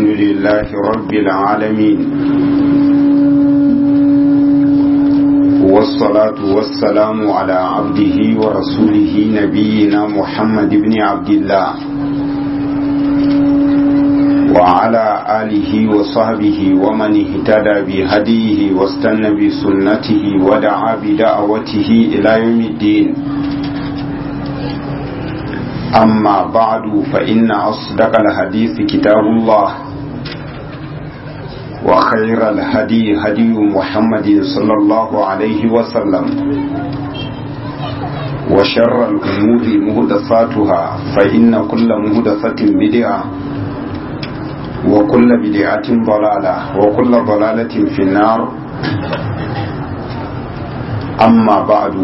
الحمد لله رب العالمين والصلاة والسلام على عبده ورسوله نبينا محمد بن عبد الله وعلى آله وصحبه ومن اهتدى بهديه واستنى بسنته ودعا بدعوته إلى يوم الدين أما بعد فإن أصدق الحديث كتاب الله وخير الهدي هدي محمد صلى الله عليه وسلم وشر الأمور مهدثاتها فإن كل مهدثة بدعة وكل بدعة ضلالة وكل ضلالة في النار أما بعد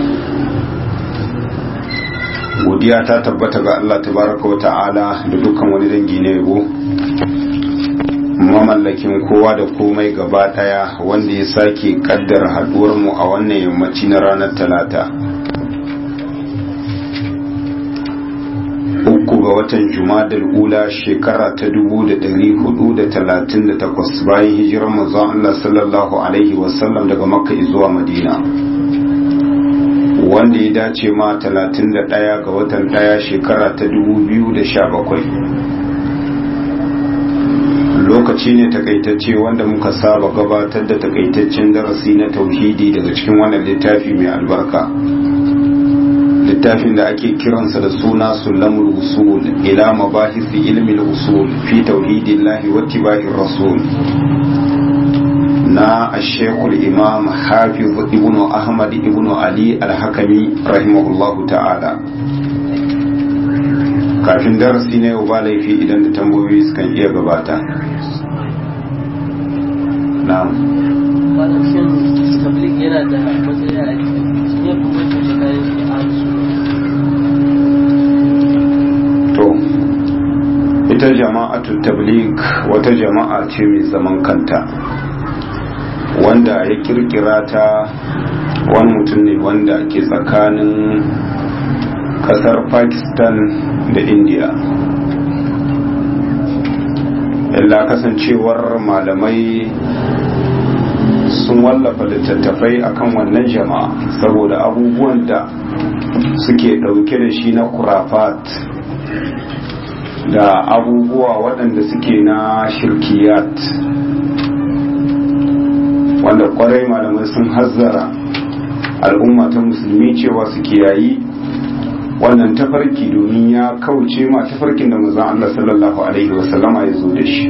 godiya ta tabbata ga Allah tabaraka wa ta'ala da dukkan wani dangi na yabo mamallakin kowa da komai gaba daya wanda ya sake kaddar haduwar mu a wannan yammaci na ranar talata uku ga watan jumadal ula shekara ta dubu da dari hudu da talatin da takwas bayan hijirar manzon Allah sallallahu alaihi wasallam daga makka zuwa madina wanda ya dace ma 31 ga watan daya shekara ta 2017 lokaci ne takaitacce wanda muka saba gabatar da takaitaccen darasi na tauhidi daga cikin wannan littafi mai albarka littafin da ake kiransa da suna sulamul usul ila mabahisi ilmin usul fi tauhidillahi wa tibahir rasul na ashekul imam hafiz ibnu ahmad ibnu ali alhakami rahimahullahu ta'ala kafin darasi na yau ba laifi idan da tambayoyi sukan iya gabata na'am wannan shin tablik yana da matsayi a cikin kuma tsakanin shi a to ita jama'atu tablik wata jama'a ce mai zaman kanta wanda ya kirkira ta wani mutum ne wanda ke tsakanin kasar pakistan da india illa kasancewar malamai sun wallafa littattafai akan wannan jama'a saboda abubuwan da suke dauke da shi na kurafat da abubuwa waɗanda suke na shirkiyat wanda kwarai malamai sun hazzara al'umma ta musulmi cewa su kiyayi wannan tafarki domin ya kauce ma tafarkin da manzon Allah sallallahu alaihi wasallama ya zo da shi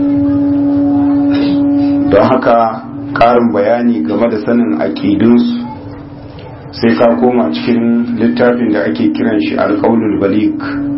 don haka ƙarin bayani game da sanin aƙidunsu sai ka koma cikin littafin da ake kiran shi alƙaulul balik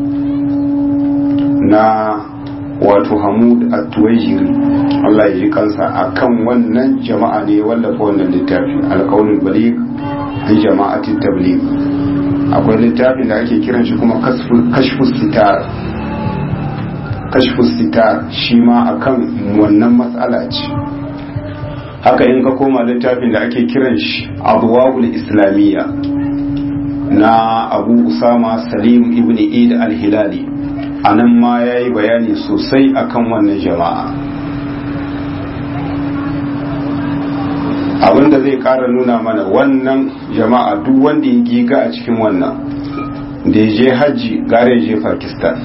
na wato hamud at-tuwajiri Allah ya ji kansa akan wannan jama'a ne wallafa wannan littafi alƙaulul balik an jama'ati tabligh akwai littafin da ake kiran shi kuma kashfus sitar kashfus sitar shi ma akan wannan matsala ce haka in ka koma littafin da ake kiran shi abuwa'ul islamiyya na abu usama salim ibn id al-hilali a nan ma ya yi bayani sosai akan wannan jama'a abinda zai kara nuna mana wannan jama'a duk wanda ya giga a cikin wannan da ya je hajji gare je pakistan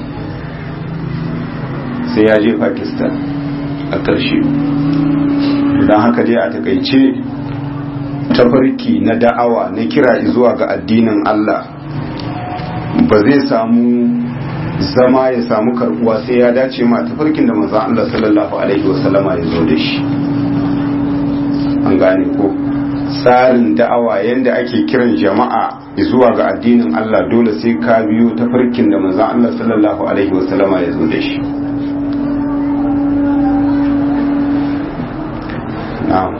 sai ya je pakistan a ƙarshe don haka dai a takaice tafarki na da'awa na kira zuwa ga addinin allah ba zai samu zama ya samu karbuwa sai ya dace ma tafarkin da manzon Allah sallallahu alaihi wasallama ya zo da shi an gane ko tsarin da'awa yanda ake kiran jama'a zuwa ga addinin Allah dole sai ka biyo tafarkin da manzon Allah sallallahu alaihi wasallama ya zo da shi na'am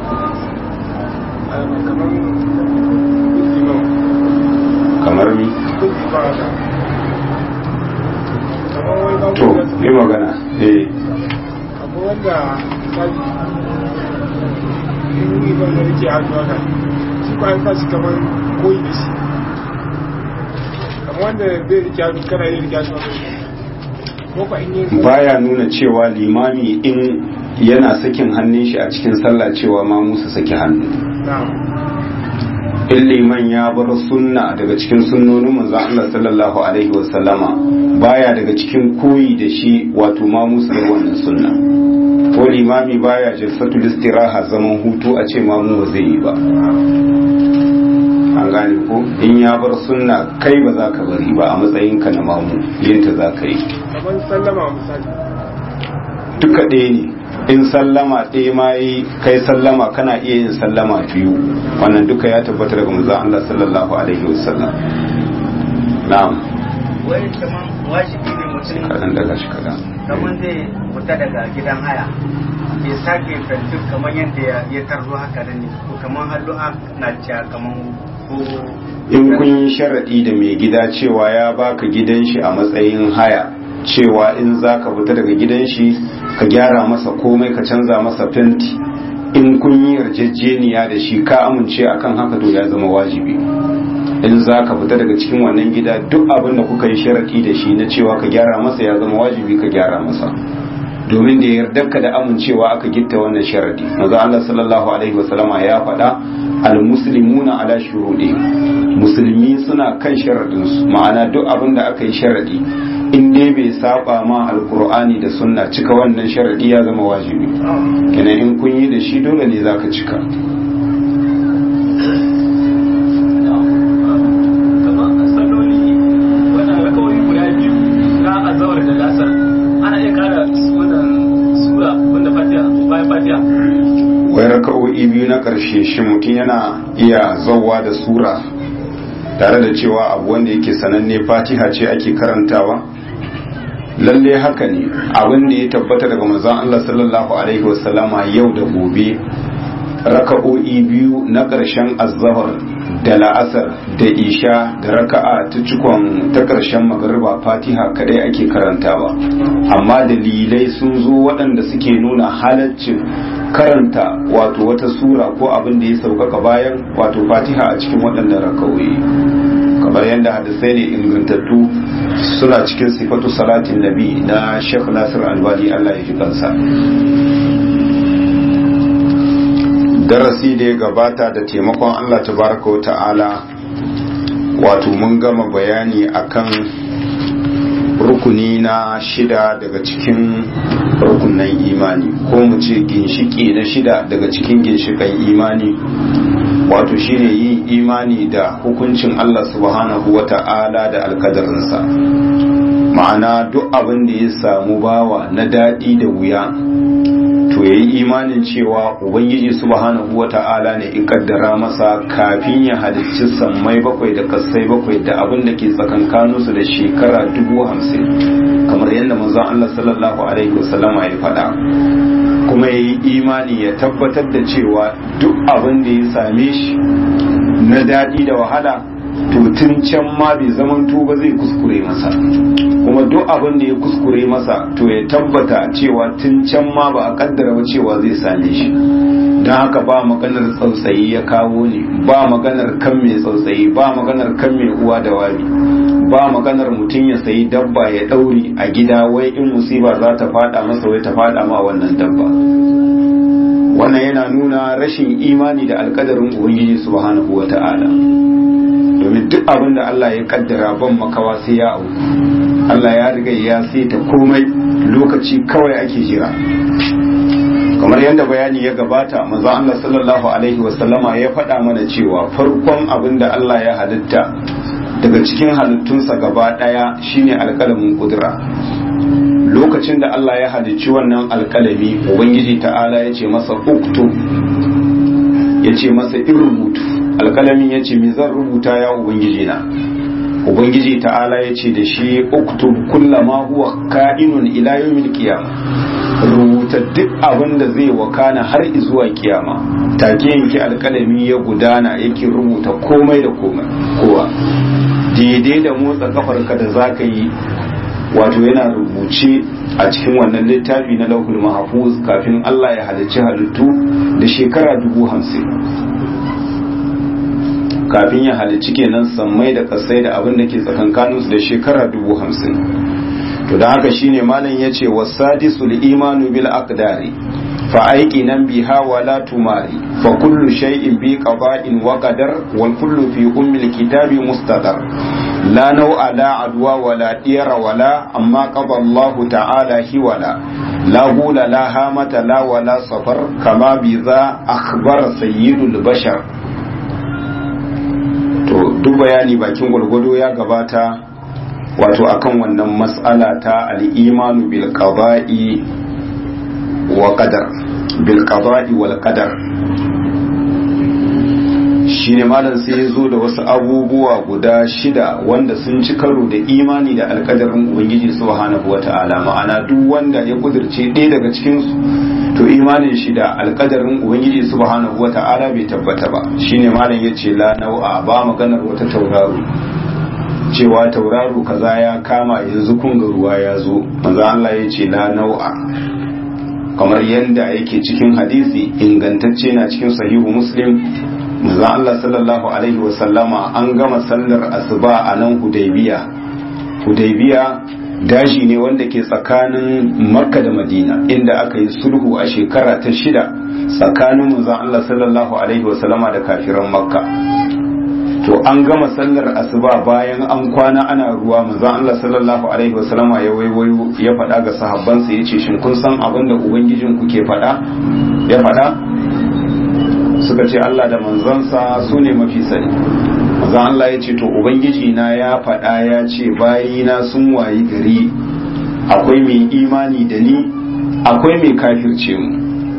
kamar mi to yi magana eh akwai wanda yi ban da rike hannu haka shi ko an kashi kamar koyi da shi kamar wanda bai rike hannu kana yi rike hannu haka ko ko in yi baya nuna cewa limami in yana sakin hannun shi a cikin sallah cewa ma musu saki hannu na'am in liman ya bar sunna daga cikin sunnonin manzo Allah sallallahu alaihi wasallama baya daga cikin koyi da shi wato ma musu da wannan sunna ko limami baya jalsatul istiraha zaman hutu a ce ma mu ba zai yi ba an gane ko in ya bar sunna kai ba za ka bari ba a matsayinka na mamu yinta za ka yi kamar sallama misali duka ɗaya ne in sallama ɗaya ma yi kai sallama kana iya yin sallama biyu wannan duka ya tabbata daga manzon Allah sallallahu alaihi wasallam na'am wai kaman wajibi ne mutum kadan daga shi kadan kaman zai fita daga gidan haya ya sake fentin kamar yadda ya- ya tarzo haka da ne ko kaman hallu'a na cewa kaman ko in kun yi sharaɗi da mai gida cewa ya baka gidan shi a matsayin haya cewa in za ka fita daga gidan shi ka gyara masa komai ka canza masa fenti in kun yi yarjejeniya da shi ka amince akan haka to ya zama wajibi in za ka fita daga cikin wannan gida duk abin da kuka yi sharaɗi da shi na cewa ka gyara masa ya zama wajibi ka gyara masa domin da yardarka da amincewa aka gitta wannan sharadi maza Allah sallallahu alaihi wasallama ya faɗa al-muslimuna ala shurudi musulmi suna kan sharadin su ma'ana duk abin da aka yi sharadi in dai bai saba ma alqur'ani da sunna cika wannan sharadi ya zama wajibi kenan in kun yi da shi dole ne zaka cika kamar salloli wannan rakawai guda biyu na azawar da lasar ana iya kara wannan sura wanda fatiha bayan fatiha wai raka'o'i biyu na ƙarshe shi mutum yana iya zauwa da sura tare da cewa abu wanda yake sananne fatiha ce ake karantawa lalle haka ne abin da ya tabbata daga manzon Allah sallallahu alaihi wasallama yau da gobe raka'o'i biyu na ƙarshen azzahar da la'asar da isha da raka'a ta cikon ta ƙarshen magariba fatiha kadai ake karantawa amma dalilai sun zo waɗanda suke nuna halaccin karanta wato wata sura ko abin da ya sauƙaƙa bayan wato fatiha a cikin waɗannan raka'o'i kamar yadda hadisai ne ingantattu suna cikin sifatu salatin nabi na Sheikh Nasir Albani Allah ya ji kansa darasi da ya gabata da taimakon Allah tabaraka wa ta'ala wato mun gama bayani akan rukuni na shida daga cikin rukunan imani ko mu ce ginshiki na shida daga cikin ginshikan imani wato shine yin imani da hukuncin Allah subhanahu wa ta'ala da alkadarinsa ma'ana duk abin da ya samu bawa na daɗi da wuya to ya yi imanin cewa ubangiji subhanahu wa ta'ala ne in kaddara masa kafin ya halicci sammai bakwai da kasai bakwai da abin da ke tsakankaninsu da shekara dubu hamsin kamar yadda manzon Allah sallallahu alaihi wasallama ya faɗa kuma ya yi imani ya tabbatar da cewa duk abin da ya same shi na daɗi da wahala to tun can ma bai zaman ba zai kuskure masa kuma duk abin da ya kuskure masa to ya tabbata cewa tun can ma ba a kaddara ba cewa zai same shi don haka ba maganar tsautsayi ya kawo ne ba maganar kan mai tsautsayi ba maganar kan mai uwa da wabi ba maganar mutum ya sayi dabba ya ɗauri a gida wai in musiba za ta fada masa wai ta fada ma wannan dabba wannan yana nuna rashin imani da alkadarin ubangiji subhanahu wa ta'ala domin duk abin da Allah ya kaddara ban makawa sai ya auku Allah ya riga ya ta komai lokaci kawai ake jira kamar yadda bayani ya gabata manzo Allah sallallahu alaihi wasallama ya faɗa mana cewa farkon abin da Allah ya halitta daga cikin halittunsa gaba ɗaya shine alƙalamin kudura lokacin da Allah ya halicci wannan alƙalami ubangiji ta'ala ya ce masa uktu ya ce masa in rubutu alkalamin ya ce zan rubuta ya ubangiji na ubangiji ta'ala ya ce da shi uktub kullama huwa ka'inun ila yawmil qiyama rubuta duk abin da zai wakana har zuwa kiyama take yanki alkalami ya gudana yake rubuta komai da komai kowa daidai da motsa kafarka da zaka yi wato yana rubuce a cikin wannan littafi na lauhul mahfuz kafin Allah ya halicci halittu da shekara dubu hamsin kafin ya halicci kenan sammai da kasai da abin da ke tsakankaninsu da shekara dubu hamsin to to da haka shine malam yace wasadisul imanu bil aqdari fa aiqinan biha wala tumari fa kullu shay'in bi qada'in wa qadar wal kullu fi ummil kitabi mustaqar la naw'a la adwa wala diyara wala amma qada Allah ta'ala hiwala la hula la hamata la wala safar kama bi za akhbara sayyidul bashar to duk bayani bakin gwargwado ya gabata wato akan wannan mas'ala ta al-imanu bil qada'i wa qadar bil qada'i wal qadar shine malam sai ya zo da wasu abubuwa guda shida wanda sun ci karo da imani da alkadarin ubangiji subhanahu wata'ala ma'ana duk wanda ya kudirce ɗaya daga cikin su to imanin shi da alkadarin ubangiji subhanahu wata'ala bai tabbata ba shine malam yace la nau'a ba maganar wata tauraro cewa tauraro kaza ya kama yanzu kun ga ruwa ya zo manzo Allah yace la nau'a kamar yadda yake cikin hadisi ingantacce na cikin sahihu muslim manzo Allah sallallahu alaihi wasallama an gama sallar asuba a nan hudaybiya hudaybiya daji ne wanda ke tsakanin makka da madina inda aka yi sulhu a shekara ta shida tsakanin manzo Allah sallallahu alaihi wasallama da kafiran makka to an gama sallar asuba bayan an kwana ana ruwa manzo Allah sallallahu alaihi wasallama ya waiwayo ya faɗa ga sahabbansa yace shin kun san abin da ubangijin ku ke faɗa ya faɗa suka ce Allah da manzansa su ne mafi sani manzo Allah ya ce to ubangiji na ya faɗa ya ce bayina sun wayi gari akwai mai imani da ni akwai mai kafirce mu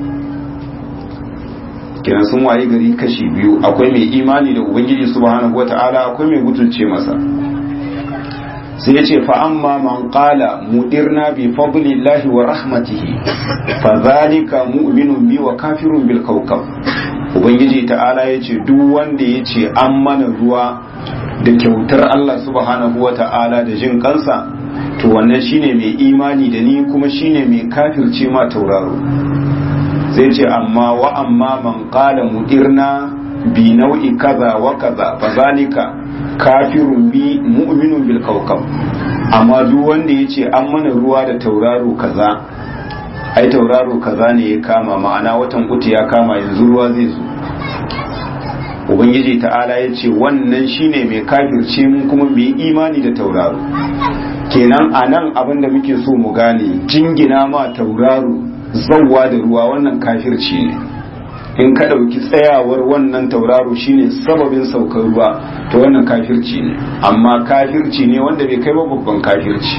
kenan sun wayi gari kashi biyu akwai mai imani da ubangiji subhanahu wata'ala akwai mai butulce masa sai ya ce fa amma man qala mudirna bi fadlillahi wa rahmatihi fa zalika mu'minun bi wa kafirun bil kawkab ubangiji ta'ala ya ce duk wanda ya ce an mana ruwa da kyautar Allah subhanahu wata'ala da jin kansa to wannan shine mai imani da ni kuma shine mai kafirce ma tauraro zai ce amma wa amma man qala mudirna bi nau'i kaza wa kaza fa zalika kafirun bi mu'minun bil kawkab amma duk wanda yace an mana ruwa da tauraro kaza ai tauraro kaza ne ya kama ma'ana watan uku ya kama yanzu ruwa zai zo ubangiji ta'ala ya ce wannan shine mai kafirce mun kuma mai imani da tauraro kenan a nan abin da muke so mu gane jingina ma tauraro zauwa da ruwa wannan kafirci ne in ka ɗauki tsayawar wannan tauraro shine sababin saukar ruwa to wannan kafirci ne amma kafirci ne wanda bai kai ba babban kafirci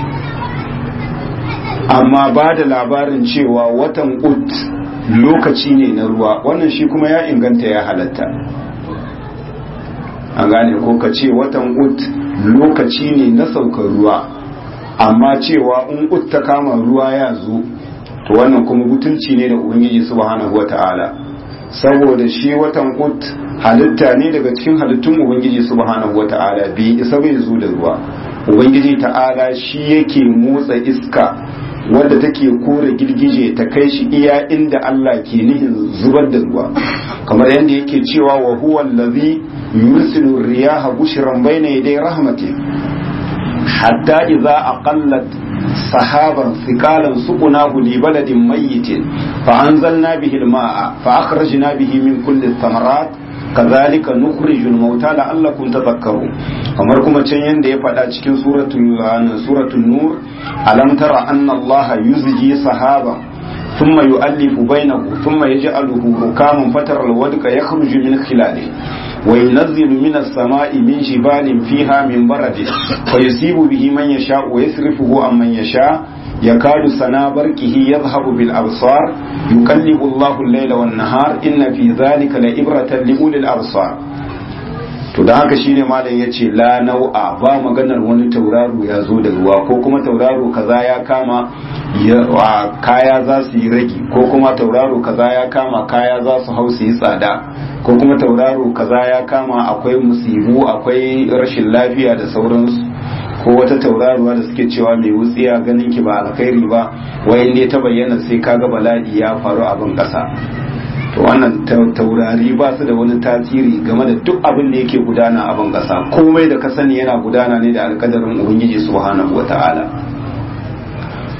amma ba da labarin cewa watan ut lokaci ne na ruwa wannan shi kuma ya inganta ya halatta an gane ko ka ce watan ut lokaci ne na saukar ruwa amma cewa in ut ta kama ruwa ya zo to wannan kuma butulci ne da ubangiji subhanahu wata'ala saboda shi watan ut halitta ne daga cikin halittun ubangiji subhanahu wata'ala bi isa bai zo da ruwa ubangiji ta'ala shi yake motsa iska wadda take kore girgije ta kai shi iya inda Allah ke nihin zubar da ruwa kamar yadda yake cewa wa huwa allazi yursilu riyaha bushran bayna yaday rahmati hatta idza aqallat sahaban thiqalan suqnahu li baladin mayyitin fa anzalna bihi al-ma'a fa akhrajna bihi min kulli thamarat kazalika nukhrijul mauta la'allakum tadhakkarun kamar kuma can yanda ya faɗa cikin suratul suratul nur alam tara anna allaha yuzji sahaba ثم يؤلف بينه ثم يجعله ركاما فترى الودق يخرج من خلاله وينزل من السماء من جبال فيها من برد فيصيب به من يشاء ويصرفه عن من يشاء يكاد سنا بركه يذهب بالأبصار يقلب الله الليل والنهار إن في ذلك لإبرة لأولي الأبصار to da haka shine malam ya ce la nau'a ba maganar wani tauraro ya zo da ruwa ko kuma tauraro kaza ya kama kaya za su yi ragi ko kuma tauraro kaza ya kama kaya za su hau su yi tsada ko kuma tauraro kaza ya kama akwai musibu akwai rashin lafiya da sauransu ko wata tauraruwa da suke cewa mai wutsiya ganin ki ba alkhairi ba wayan ne ta bayyana sai kaga bala'i ya faru abin kasa to wannan taurari ba su da wani tasiri game da duk abin da yake gudana a ban kasa komai da ka sani yana gudana ne da alkadarin ubangiji subhanahu wata'ala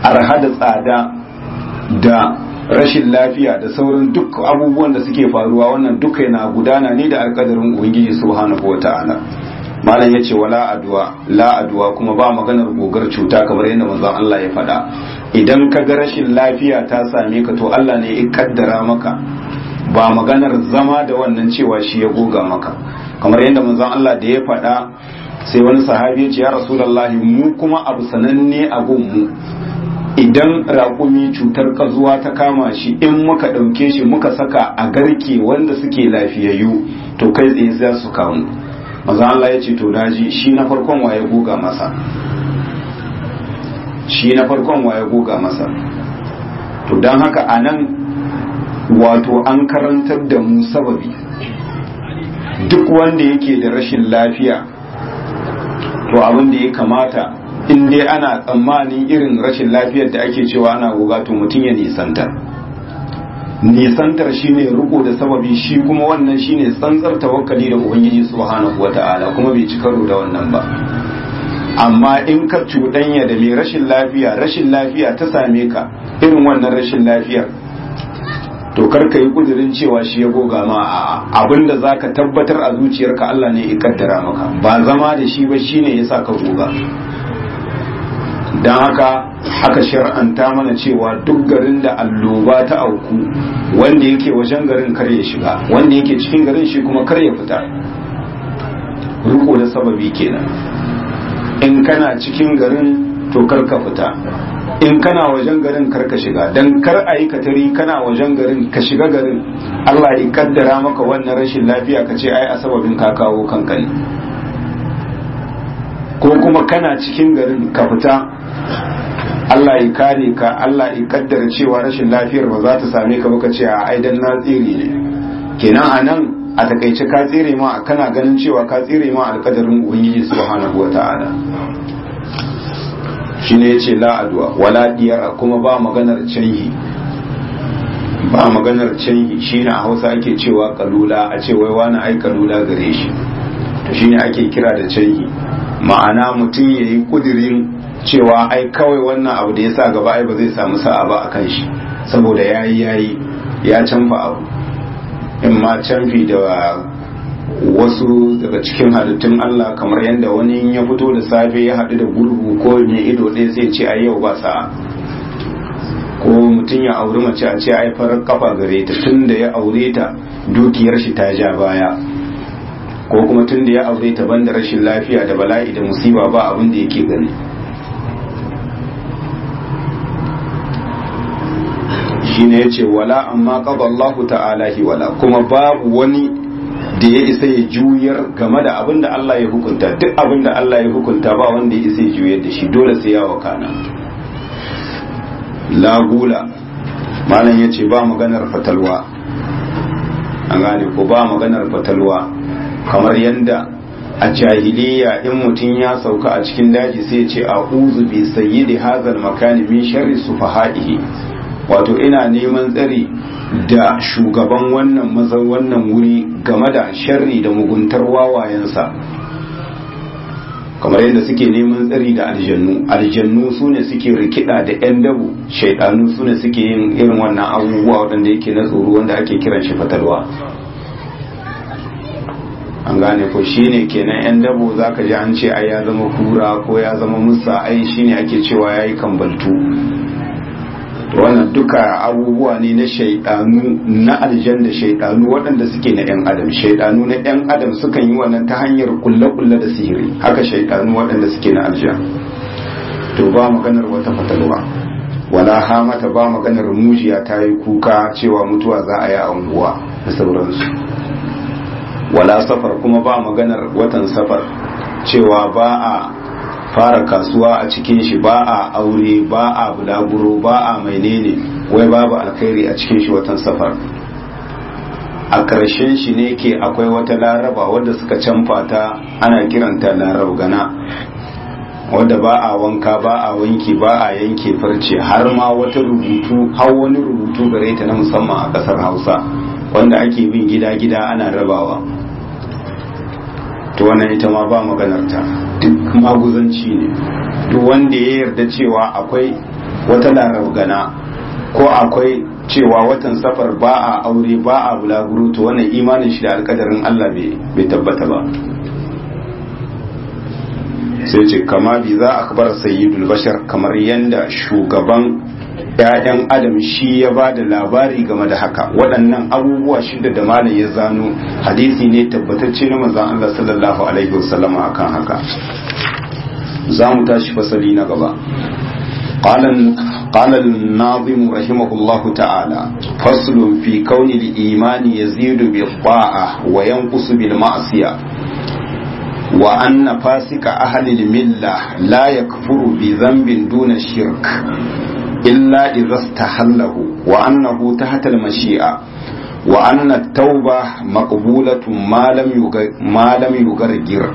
arha da tsada da rashin lafiya da sauran duk abubuwan da suke faruwa wannan duka yana gudana ne da alkadarin ubangiji subhanahu wata'ala malam ya ce wala aduwa la aduwa kuma ba maganar gogar cuta kamar yadda manzon Allah ya faɗa idan ka ga rashin lafiya ta same ka to Allah ne ya kaddara maka ba maganar zama da wannan cewa shi ya goga maka kamar yadda manzon Allah da ya faɗa sai wani sahabi ya ce ya rasulullahi mu kuma abu sananne a gunmu idan raƙumi cutar ƙazuwa ta kama shi in muka ɗauke shi muka saka a garke wanda suke lafiyayyu to kai tsaye za su kamu maza Allah ya ce to daji shi na farkon waye goga masa shi na farkon waye goga masa to don haka a nan wato an karantar da mu sababi duk wanda yake da rashin lafiya to abin da ya kamata in dai ana tsammanin irin rashin lafiyar da ake cewa ana goga to mutum ya nisantar nisantar shine riko da sababi shi kuma wannan shine tsantsar tawakkali da ubangiji subhanahu wata'ala kuma bai ci karo da wannan ba amma in ka cuɗanya da mai rashin lafiya rashin lafiya ta same ka irin wannan rashin lafiyar to kar ka yi kudirin cewa shi ya goga ma a abinda za ka tabbatar a zuciyarka Allah ne ya kaddara maka ba zama da shi ba shine ya sa ka goga don haka aka shar'anta mana cewa duk garin da alloba ta auku wanda yake wajen garin kar ya shiga wanda yake cikin garin shi kuma kar ya fita riko da sababi kenan in kana cikin garin to kar ka fita in kana wajen garin kar ka shiga dan kar a yi katari kana wajen garin ka shiga garin Allah ya kaddara maka wannan rashin lafiya ka ce ai a sababin ka kawo kanka ne ko kuma kana cikin garin ka fita Allah ya kare ka Allah ya kaddara cewa rashin lafiyar ba za ta same ka ba ka ce a ai dan na tsire ne kenan anan a takaice ka tsire ma kana ganin cewa ka tsire ma alkadarin ubangiji subhanahu wataala shine yace la adwa wala diyara kuma ba maganar canhi ba maganar canhi shine a Hausa ake cewa kalula a ce wai wani ai kalula gare shi to shine ake kira da canhi ma'ana mutum yayi kudirin cewa ai kawai wannan abu da ya sa gaba ai ba zai samu sa'a ba a kan shi saboda yayi yayi ya canfa abu in ma canfi da wasu daga cikin halittun Allah kamar yadda wani ya fito da safe ya haɗu da gurgu ko mai ido ɗaya sai ce ai yau ba sa'a ko mutum ya auri mace a ce ai farar kafa gare ta tun da ya aure ta dukiyar shi ta ja baya ko kuma tun da ya aure ta banda rashin lafiya da bala'i da musiba ba abin da yake gani shine yace wala amma qada Allahu ta'ala hi wala kuma babu wani da ya isa ya juyar game da abin da Allah ya hukunta duk abin da Allah ya hukunta ba wanda ya isa ya juyar da shi dole sai ya wakana la gula malam yace ba maganar fatalwa an gane ko ba maganar fatalwa kamar yanda a jahiliya in mutum ya sauka a cikin daji sai ya ce a'udhu bi sayyidi hazal makani min sharri sufahaihi wato ina neman tsari da shugaban wannan mazan wannan wuri game da sharri da muguntar wawayensa kamar yadda suke neman tsari da aljannu aljannu su ne suke rikida da 'yan dabu shaidanu su ne suke yin irin wannan abubuwa waɗanda yake na tsoro wanda ake kiran shi fatalwa an gane ko shine kenan 'yan dabo za ka ji an ce ai ya zama kura ko ya zama musa ai shine ake cewa ya yi kambaltu wannan duka abubuwa ne na shaidanu na aljan da shaidanu waɗanda suke na 'yan adam shaidanu na 'yan adam sukan yi wannan ta hanyar kulle-kulle da sihiri haka shaidanu waɗanda suke na aljan to ba maganar wata fatalwa wala hamata ba maganar mujiya ta yi kuka cewa mutuwa za a yi a unguwa da sauransu wala safar kuma ba maganar watan safar cewa ba a fara kasuwa a cikin shi ba a aure ba a bulaguro ba a menene wai babu alkhairi a cikin shi watan safar a ƙarshen shi ne ke akwai wata laraba wadda suka canfa ta ana kiranta larab gana wadda ba a wanka ba a wanki ba a yanke farce har ma wata rubutu har wani rubutu gare ta na musamman a ƙasar hausa wanda ake bin gida-gida ana rabawa to wannan ita ma ba maganarta duk maguzanci ne duk wanda ya yarda cewa akwai wata larabgana ko akwai cewa watan safar ba a aure ba a bulaguro to wannan imanin shi da alkadarin Allah bai tabbata ba sai ce kama bi za a kabar sayyidul bashar kamar yadda shugaban ‘ya'yan adam shi ya ba da labari game da haka waɗannan abubuwa shida da malam ya zano hadisi ne tabbatacce na manzon Allah sallallahu alaihi wasallama akan haka za mu tashi fasali na gaba قال قال الناظم رحمه الله تعالى فصل في كون الإيمان يزيد بالطاعة وينقص بالمعصية وأن فاسق أهل الملة لا يكفر بذنب دون الشرك إلا إذا استحله وأنه تحت المشيئة وأن التوبة مقبولة ما لم ما لم يغرغر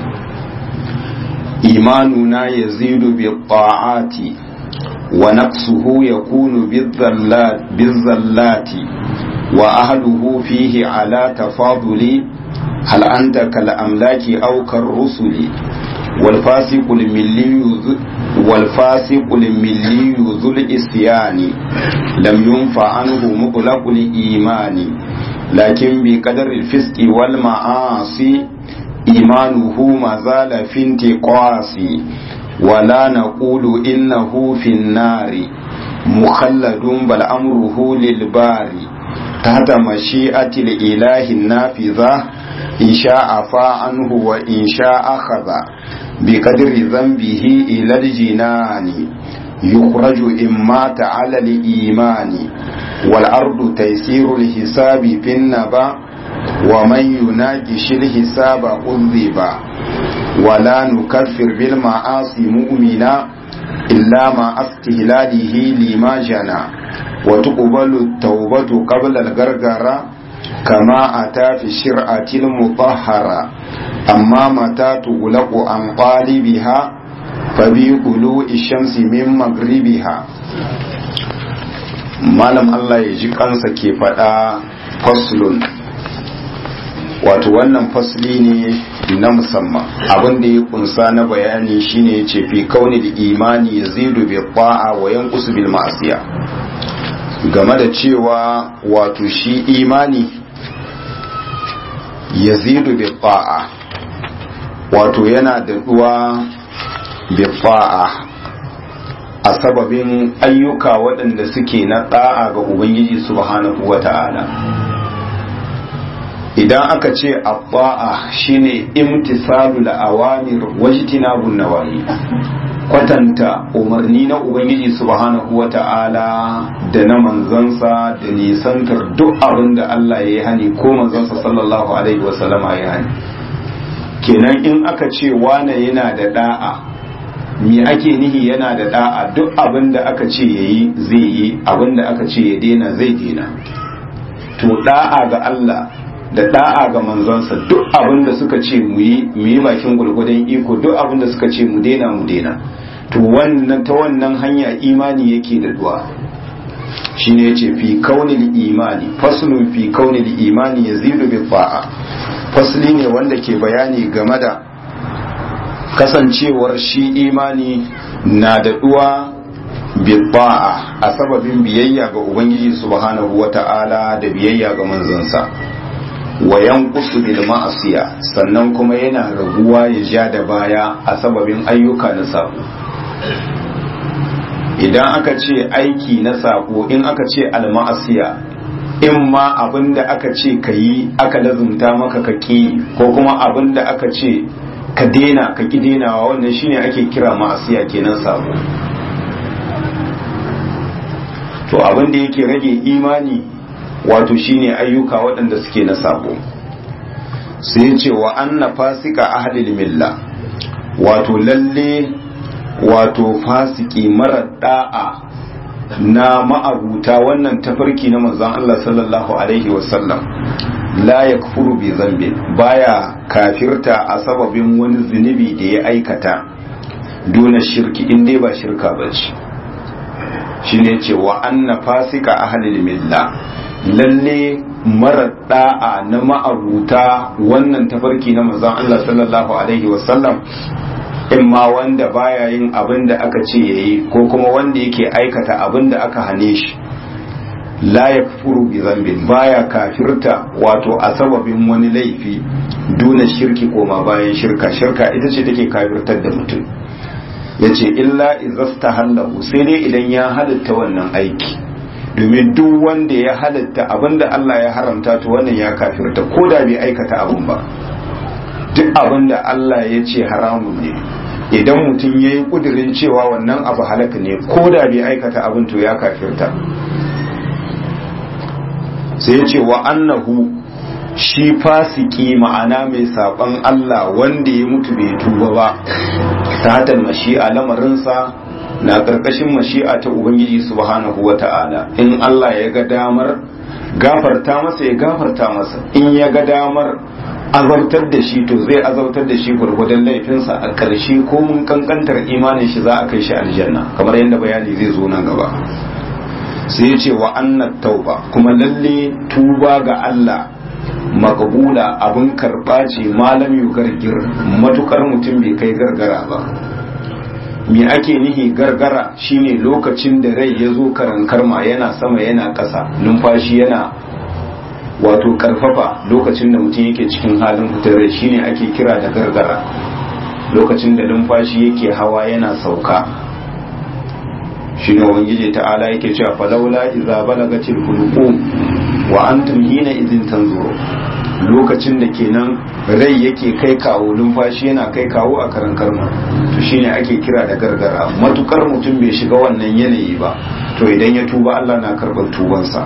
إيماننا يزيد بالطاعات ونقصه يكون بالذلات, بالذلات وأهله فيه على تفاضل هل أنت كالأملاك أو كالرسل والفاسق الملي والفاسق الملي ذو الإسيان لم ينفع عنه مطلق الإيمان لكن بقدر الفسق والمعاصي إيمانه ما زال في انتقاص ولا نقول إنه في النار مخلد بل أمره للباري تحت مشيئة الإله النافذة إن شاء فا عنه وإن شاء أخذ بقدر ذنبه إلى الجنان يخرج إن مات على الإيمان والأرض تيسير الحساب في النبأ ومن يناقش الحساب عذب ولا نكفر بالمعاصي مؤمنا إلا مع استهلاله لما جنى وتقبل التوبة قبل الغرغرة كما أتى في الشرعة المطهرة أما متى تغلق عن قالبها فبطلوع الشمس من مغربها malam Allah ya ji kansa ke faɗa faslun wato wannan fasli ne na musamman abin da ya kunsa na bayani shine ya ce fi kauni da imani ya zidu bi ta'a wa yanqusu bil ma'asiya game da cewa wato shi imani ya zidu bi ta'a wato yana da duwa bi ta'a a sababin ayyuka waɗanda suke na ɗa'a ga ubangiji subhanahu wa ta'ala idan aka ce abba'a shine imtisalu awamir wajtinabun nawahi kwatanta umarni na ubangiji subhanahu wata'ala da na manzansa da nisantar duk abin da Allah ya yi hani ko manzansa sallallahu alaihi wasallama ya hani kenan in aka ce wane yana da da'a me ake nihi yana da da'a duk abin da aka ce yayi zai yi abin da aka ce ya daina zai daina to da'a ga Allah da da'a ga manzonsa duk abin da suka ce mu yi mu yi bakin gwargwadon iko duk abin da suka ce mu daina mu daina to wannan ta wannan hanya imani yake da duwa shine yace fi kaunil imani faslun fi kaunil imani yazidu bi ta'a fasli ne wanda ke bayani game da kasancewar shi imani na da duwa bi ta'a a sababin biyayya ga ubangiji subhanahu wata'ala da biyayya ga manzonsa wa yanqusu bil ma'asiya sannan kuma yana raguwa ya ja da baya a sababin ayyuka na sako idan aka ce aiki na sako in aka ce al ma'asiya in ma abinda aka ce ka yi aka lazumta maka ka ki ko kuma abinda aka ce ka dena ka ki denawa wannan shine ake kira ma'asiya kenan sako to abin da yake rage imani wato shine ayyuka waɗanda suke na sabo sai ya ce wa anna fasika ahlil milla wato lalle wato fasiki mara da'a na ma'abuta wannan tafarki na manzon Allah sallallahu alaihi wasallam la yakfuru bi zambin baya kafirta a sababin wani zunubi da ya aikata dona shirki in dai ba shirka bace shine ce wa anna fasika ahlil milla lalle mara da'a na ma'abuta wannan tafarki na manzon Allah sallallahu alaihi wasallam in ma wanda baya yin abin da aka ce yayi ko kuma wanda yake aikata abin da aka hane shi la yakfuru bi zambin baya kafirta wato a sababin wani laifi duna shirki koma bayan shirka shirka ita ce take kafirtar da mutum yace illa izasta hallahu sai dai idan ya halitta wannan aiki domin duk wanda ya halitta abinda Allah ya haramta to wannan ya kafirta ko da bai aikata abun ba duk abinda Allah ya ce haramun ne idan mutum ya yi kudirin cewa wannan abu halaka ne ko da bai aikata abin to ya kafirta sai ya ce wa annahu shi fasiki ma'ana mai saɓon Allah wanda ya mutu bai tuba ba ta hatar mashi'a lamarinsa na ƙarƙashin mashi'a ta Ubangiji subhanahu wa ta'ala in Allah ya ga damar gafarta masa ya gafarta masa in ya ga damar azabtar da shi to zai azabtar da shi gwargwadon laifinsa a ƙarshe ko mun kankantar imanin shi za a kai shi aljanna kamar yadda bayani zai zo nan gaba sai ya ce wa annat tauba kuma lalle tuba ga Allah makabula abin karɓa ce malam yu gargir matukar mutum bai kai gargara ba me ake nihi gargara shine lokacin da rai ya zo karankarma yana sama yana ƙasa numfashi yana wato karfafa lokacin da mutum yake cikin halin fitar rai shine ake kira da gargara lokacin da numfashi yake hawa yana sauka shine ubangiji ta'ala yake cewa falawla idza balagatil hulqum wa antum hina idin tanzuru lokacin da kenan rai yake kai kawo numfashi yana kai kawo a karan karma to shine ake kira da gargara matukar mutum bai shiga wannan yanayi ba to idan ya tuba Allah na karɓar tubansa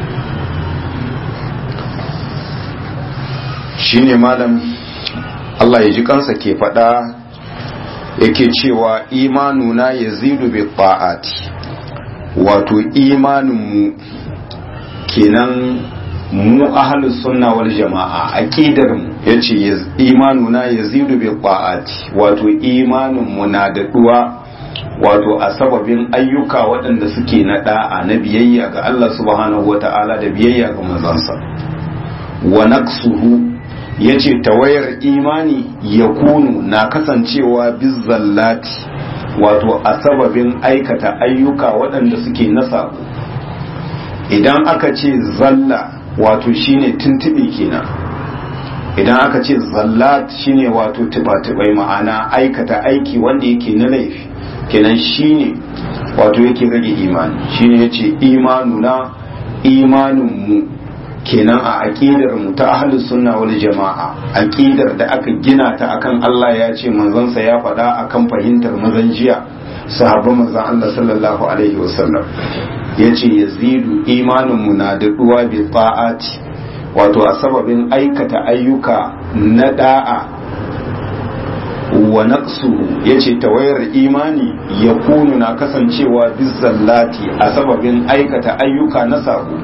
shine malam Allah ya ji kansa ke faɗa yake cewa imanuna ya zidu bi ta'ati wato imaninmu kenan mu ahlus sunna wal jama'a aqidar mu yace imanuna yazidu bi ta'ati wato imanin mu na daɗuwa wato a sababin ayyuka waɗanda suke na da'a na biyayya ga Allah subhanahu wata'ala da biyayya ga manzansa wa naqsuhu yace tawayar imani yakunu na kasancewa bizzallati wato a sababin aikata ayyuka waɗanda suke na sabo idan aka ce zalla wato shine tuntuɓe kenan idan aka ce zallat shine wato tuba-tubai ma'ana aikata aiki wanda yake na laifi kenan shine wato yake rage imani shine yace imanuna imaninmu kenan a aqidar mu ta ahlus sunna wal jama'a aqidar da aka gina ta akan Allah ya ce manzansa ya faɗa akan fahimtar mazan jiya sahabban manzon Allah sallallahu alaihi wasallam yace yazidu imaninmu na daɗuwa bi ta'ati wato a sababin aikata ayyuka na da'a wa naqsuhu yace tawayar imani ya kunu na kasancewa bizzallati a sababin aikata ayyuka na sabo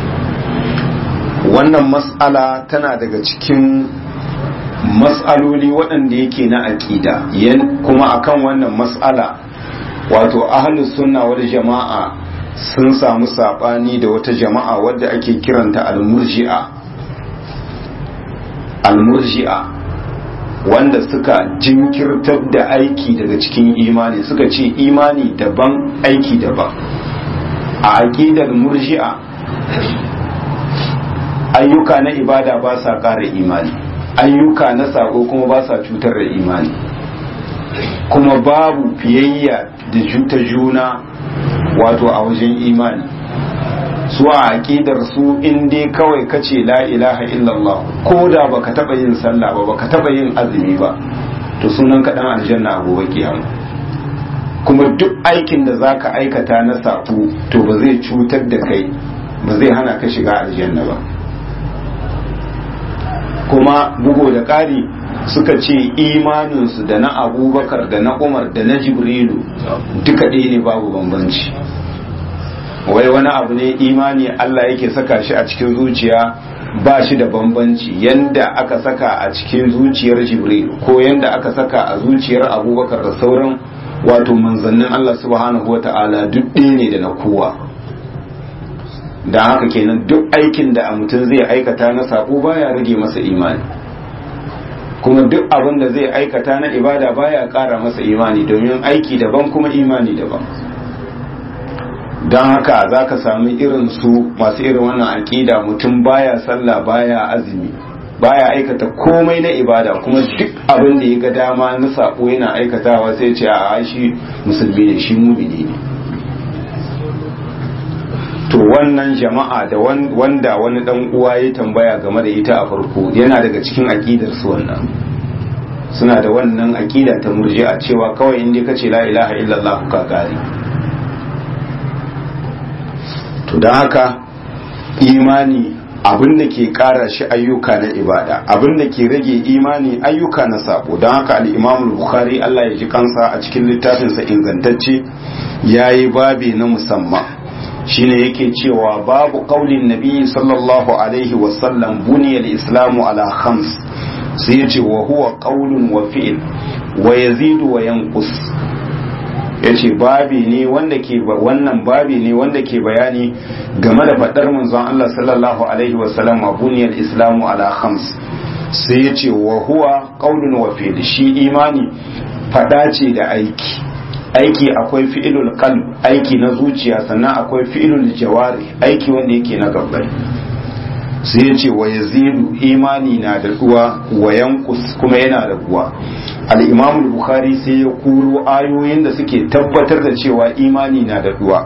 wannan mas'ala tana daga cikin mas'aloli waɗanda yake na aƙida kuma akan wannan mas'ala wato ahlus sunna wal jama'a sun samu saɓani da wata jama'a wadda ake kiranta almurji'a almurji'a wanda suka jinkirtar da aiki daga cikin imani suka ce imani daban aiki daban a aƙidar murji'a ayyuka na ibada ba sa ƙara imani ayyuka na sako kuma ba sa cutar da imani kuma babu fiyayya da ta juna wato a wajen imani su a aƙidar su in dai kawai kace la ilaha illallah ko da baka taba yin sallah ba baka taba yin azumi ba to sunan ka dan aljanna a gobe kiyama kuma duk aikin da zaka aikata na safu to ba zai cutar da kai ba zai hana ka shiga aljanna ba kuma bugo da ƙari suka ce imaninsu da na abubakar da na umar da na jibrilu duka ɗaya ne babu bambanci wai wani abu ne imani Allah yake saka shi a cikin zuciya ba shi da bambanci yanda aka saka a cikin zuciyar jibril ko yanda aka saka a zuciyar abubakar da sauran wato manzannin Allah subhanahu wata'ala duk ɗaya ne da na kowa da haka kenan duk aikin da a mutum zai aikata na sako baya rage masa imani kuma duk abin da zai aikata na ibada baya ƙara masa imani domin aiki daban kuma imani daban don haka za ka sami irin su masu irin wannan aƙida mutum baya sallah baya azumi baya aikata komai na ibada kuma duk abin da ya ga dama na sako yana aikatawa sai ce a shi musulmi ne shi mumini ne to wannan jama'a da wanda wani dan uwa ya tambaya game da ita a farko yana daga cikin aqidar su wannan suna da wannan aqida ta murji'a cewa kawai inda kace la ilaha illallah ka gari to dan haka imani abin da ke kara shi ayyuka na ibada abin da ke rage imani ayyuka na sabo don haka al-imam bukhari Allah ya ji kansa a cikin littafinsa ingantacce yayi babi na musamman shine yake cewa babu qaulin nabi sallallahu alaihi wasallam buniyal islamu ala khams sai yace wa huwa qaulun wa fi'l wa yazidu wa yanqus yace babi ne wanda ke wannan babi ne wanda ke bayani game da fadar manzon Allah sallallahu alaihi wasallam buniyal islamu ala khams sai yace wa huwa qaulun wa fi'l shi imani fada ce da aiki aiki akwai fi'ilul qalb aiki na zuciya sannan akwai fi'ilul jawari aiki wanda yake na gabbai sai ya ce wa yazidu imani na da duwa wa yankus kuma yana da duwa al-imam bukhari sai ya kuro ayoyin da suke tabbatar da cewa imani na da duwa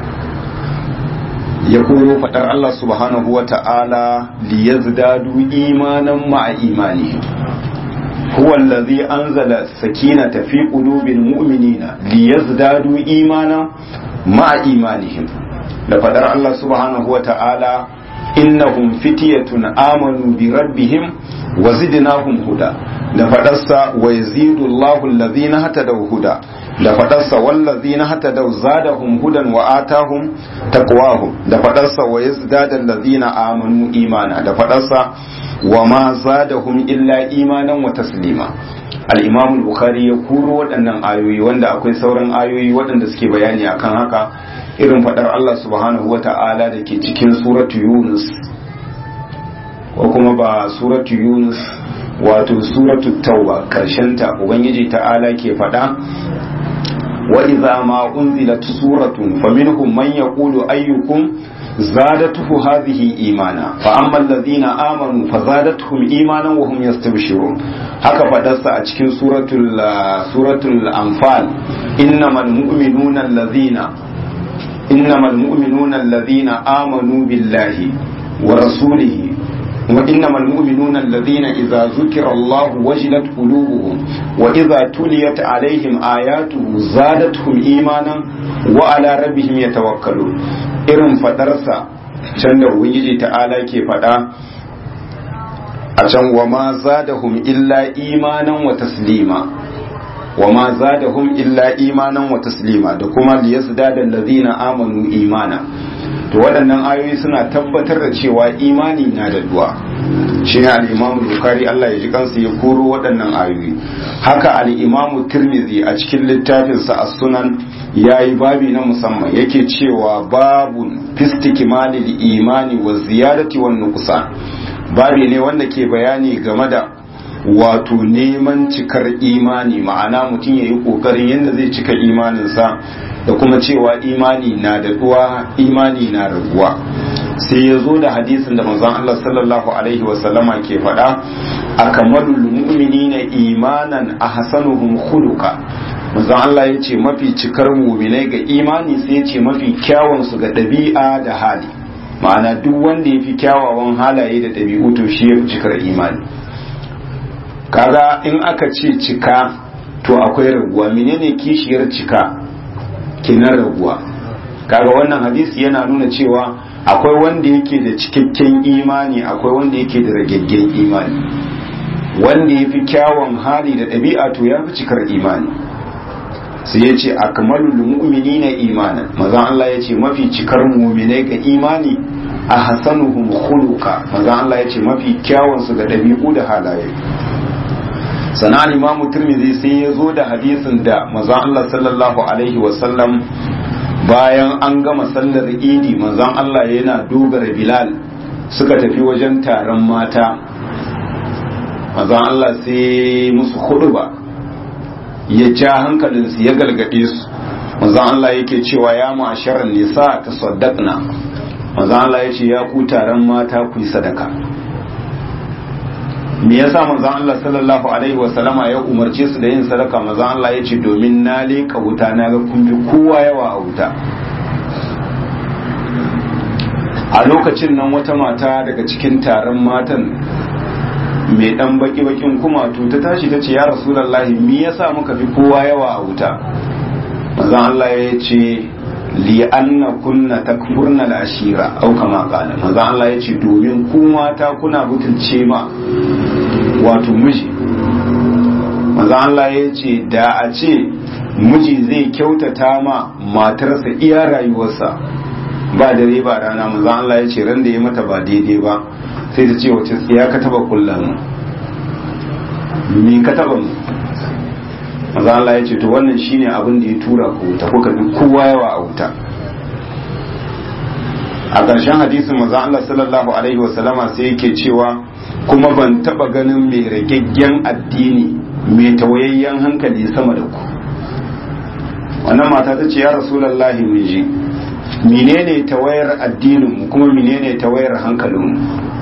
ya koro fadar Allah subhanahu wa ta'ala liyazdadu imanan ma'a imani هو الذي أنزل السكينة في قلوب المؤمنين ليزدادوا إيمانا مع إيمانهم لفدر الله سبحانه وتعالى إنهم فتية آمنوا بربهم وزدناهم هدى لفدرس ويزيد الله الذين هتدوا هدى لفدرس والذين هتدوا زادهم هدى وآتاهم تقواهم لفدرس ويزداد الذين آمنوا إيمانا لفدرس وما زادهم إلا إيمانا وتسليما al-imam al-bukhari ya kuro waɗannan ayoyi wanda akwai sauran ayoyi waɗanda suke bayani akan haka irin faɗar Allah subhanahu wa ta'ala da ke cikin suratu yunus ko kuma ba suratu yunus wato suratu tauba ta ubangiji ta'ala ke faɗa wa idza ma unzilat suratun faminhum man yaqulu ayyukum زادته هذه إيمانا فأما الذين آمنوا فزادتهم إيمانا وهم يستبشرون haka fadarsa a cikin suratul suratul anfal innamal mu'minuna allazina innamal mu'minuna allazina amanu billahi wa rasulihi wa innamal mu'minuna allazina idza zukira Allah wajilat qulubuhum wa idza tuliyat alaihim ayatuhu zadatuhum imanan wa ala rabbihim yatawakkalun irin fadarsa can da ubangiji ta'ala ke fada a can wa ma zadahum illa imanan wa taslima wa ma zadahum illa imanan wa taslima da kuma liyazdada allazina amanu imana to waɗannan ayoyi suna tabbatar da cewa imani na da duwa shi ne al'imamu bukari Allah ya ji kansu ya koro waɗannan ayoyi haka al'imamu tirmidhi a cikin littafinsa a sunan ya yi babi na musamman yake cewa babun fistikimalil imani wa ziyadati wa nukusan babi ne wanda ke bayani game da wato neman cikar imani ma'ana mutum ya yi ƙoƙarin yadda zai cika imaninsa da kuma cewa imani na da duwa imani na raguwa sai ya zo da hadisin da manzon Allah sallallahu alaihi wasallama ke faɗa akamalul mu'minina imanan ahsanuhum khuluqa manzon Allah ya ce mafi cikar mu'minai ga imani sai ya ce mafi kyawun su ga ɗabi'a da hali ma'ana duk wanda ya fi kyawawan halaye da ɗabi'u to shi ya fi cikar imani kaga in aka ce cika to akwai raguwa menene kishiyar cika kinan raguwa kaga wannan hadisi yana nuna cewa akwai wanda yake da cikakken imani akwai wanda yake da ragaggen imani wanda ya fi kyawun hali da ɗabi'a to ya fi cikar imani sai ya ce akmalul mu'minina imanan mazan Allah ya ce mafi cikar mu'minai ga imani a hasanuhum khuluqa mazan Allah ya ce mafi kyawun su ga ɗabi'u da halaye sana imamu turmizi sai ya zo da hadisin da mazan Allah sallallahu alaihi wasallam bayan an gama sallar idi mazan Allah yana dogara bilal suka tafi wajen taron mata manzon Allah sai musu hudu ba ya ja hankalinsu ya galgade su manzon Allah yake cewa ya ma'asharan nisa ta saddaqna manzon Allah ya ce ya ku taron mata ku yi sadaka me yasa manzon Allah sallallahu alaihi wasallama ya umarce su da yin sadaka manzon Allah ya ce domin na leka wuta na ga kun fi kowa yawa a wuta a lokacin nan wata mata daga cikin taron matan mai dan baki bakin kumatu ta tashi ta ce ya rasulullahi me yasa muka fi kowa yawa a wuta manzon Allah ya ce li anna kunna takfurna al-ashira au kama qala manzon Allah ya ce domin ku mata kuna butulce ma wato miji manzon Allah ya ce da a ce miji zai kyautata ma matarsa iya rayuwarsa ba dare ba rana manzon Allah ya ce ran da ya mata ba daidai ba sai ta ce wace ya ka taba kullum mi ka taba mu maza Allah ya ce to wannan shine abin da ya tura ku ta kuka bi kowa yawa a wuta a ƙarshen hadisin maza Allah sallallahu alaihi wasallama sai yake cewa kuma ban taba ganin mai ragaggen addini mai tawayayyen hankali sama da ku wannan mata ta ce ya rasulallahi mun ji menene tawayar addininmu kuma menene tawayar hankalinmu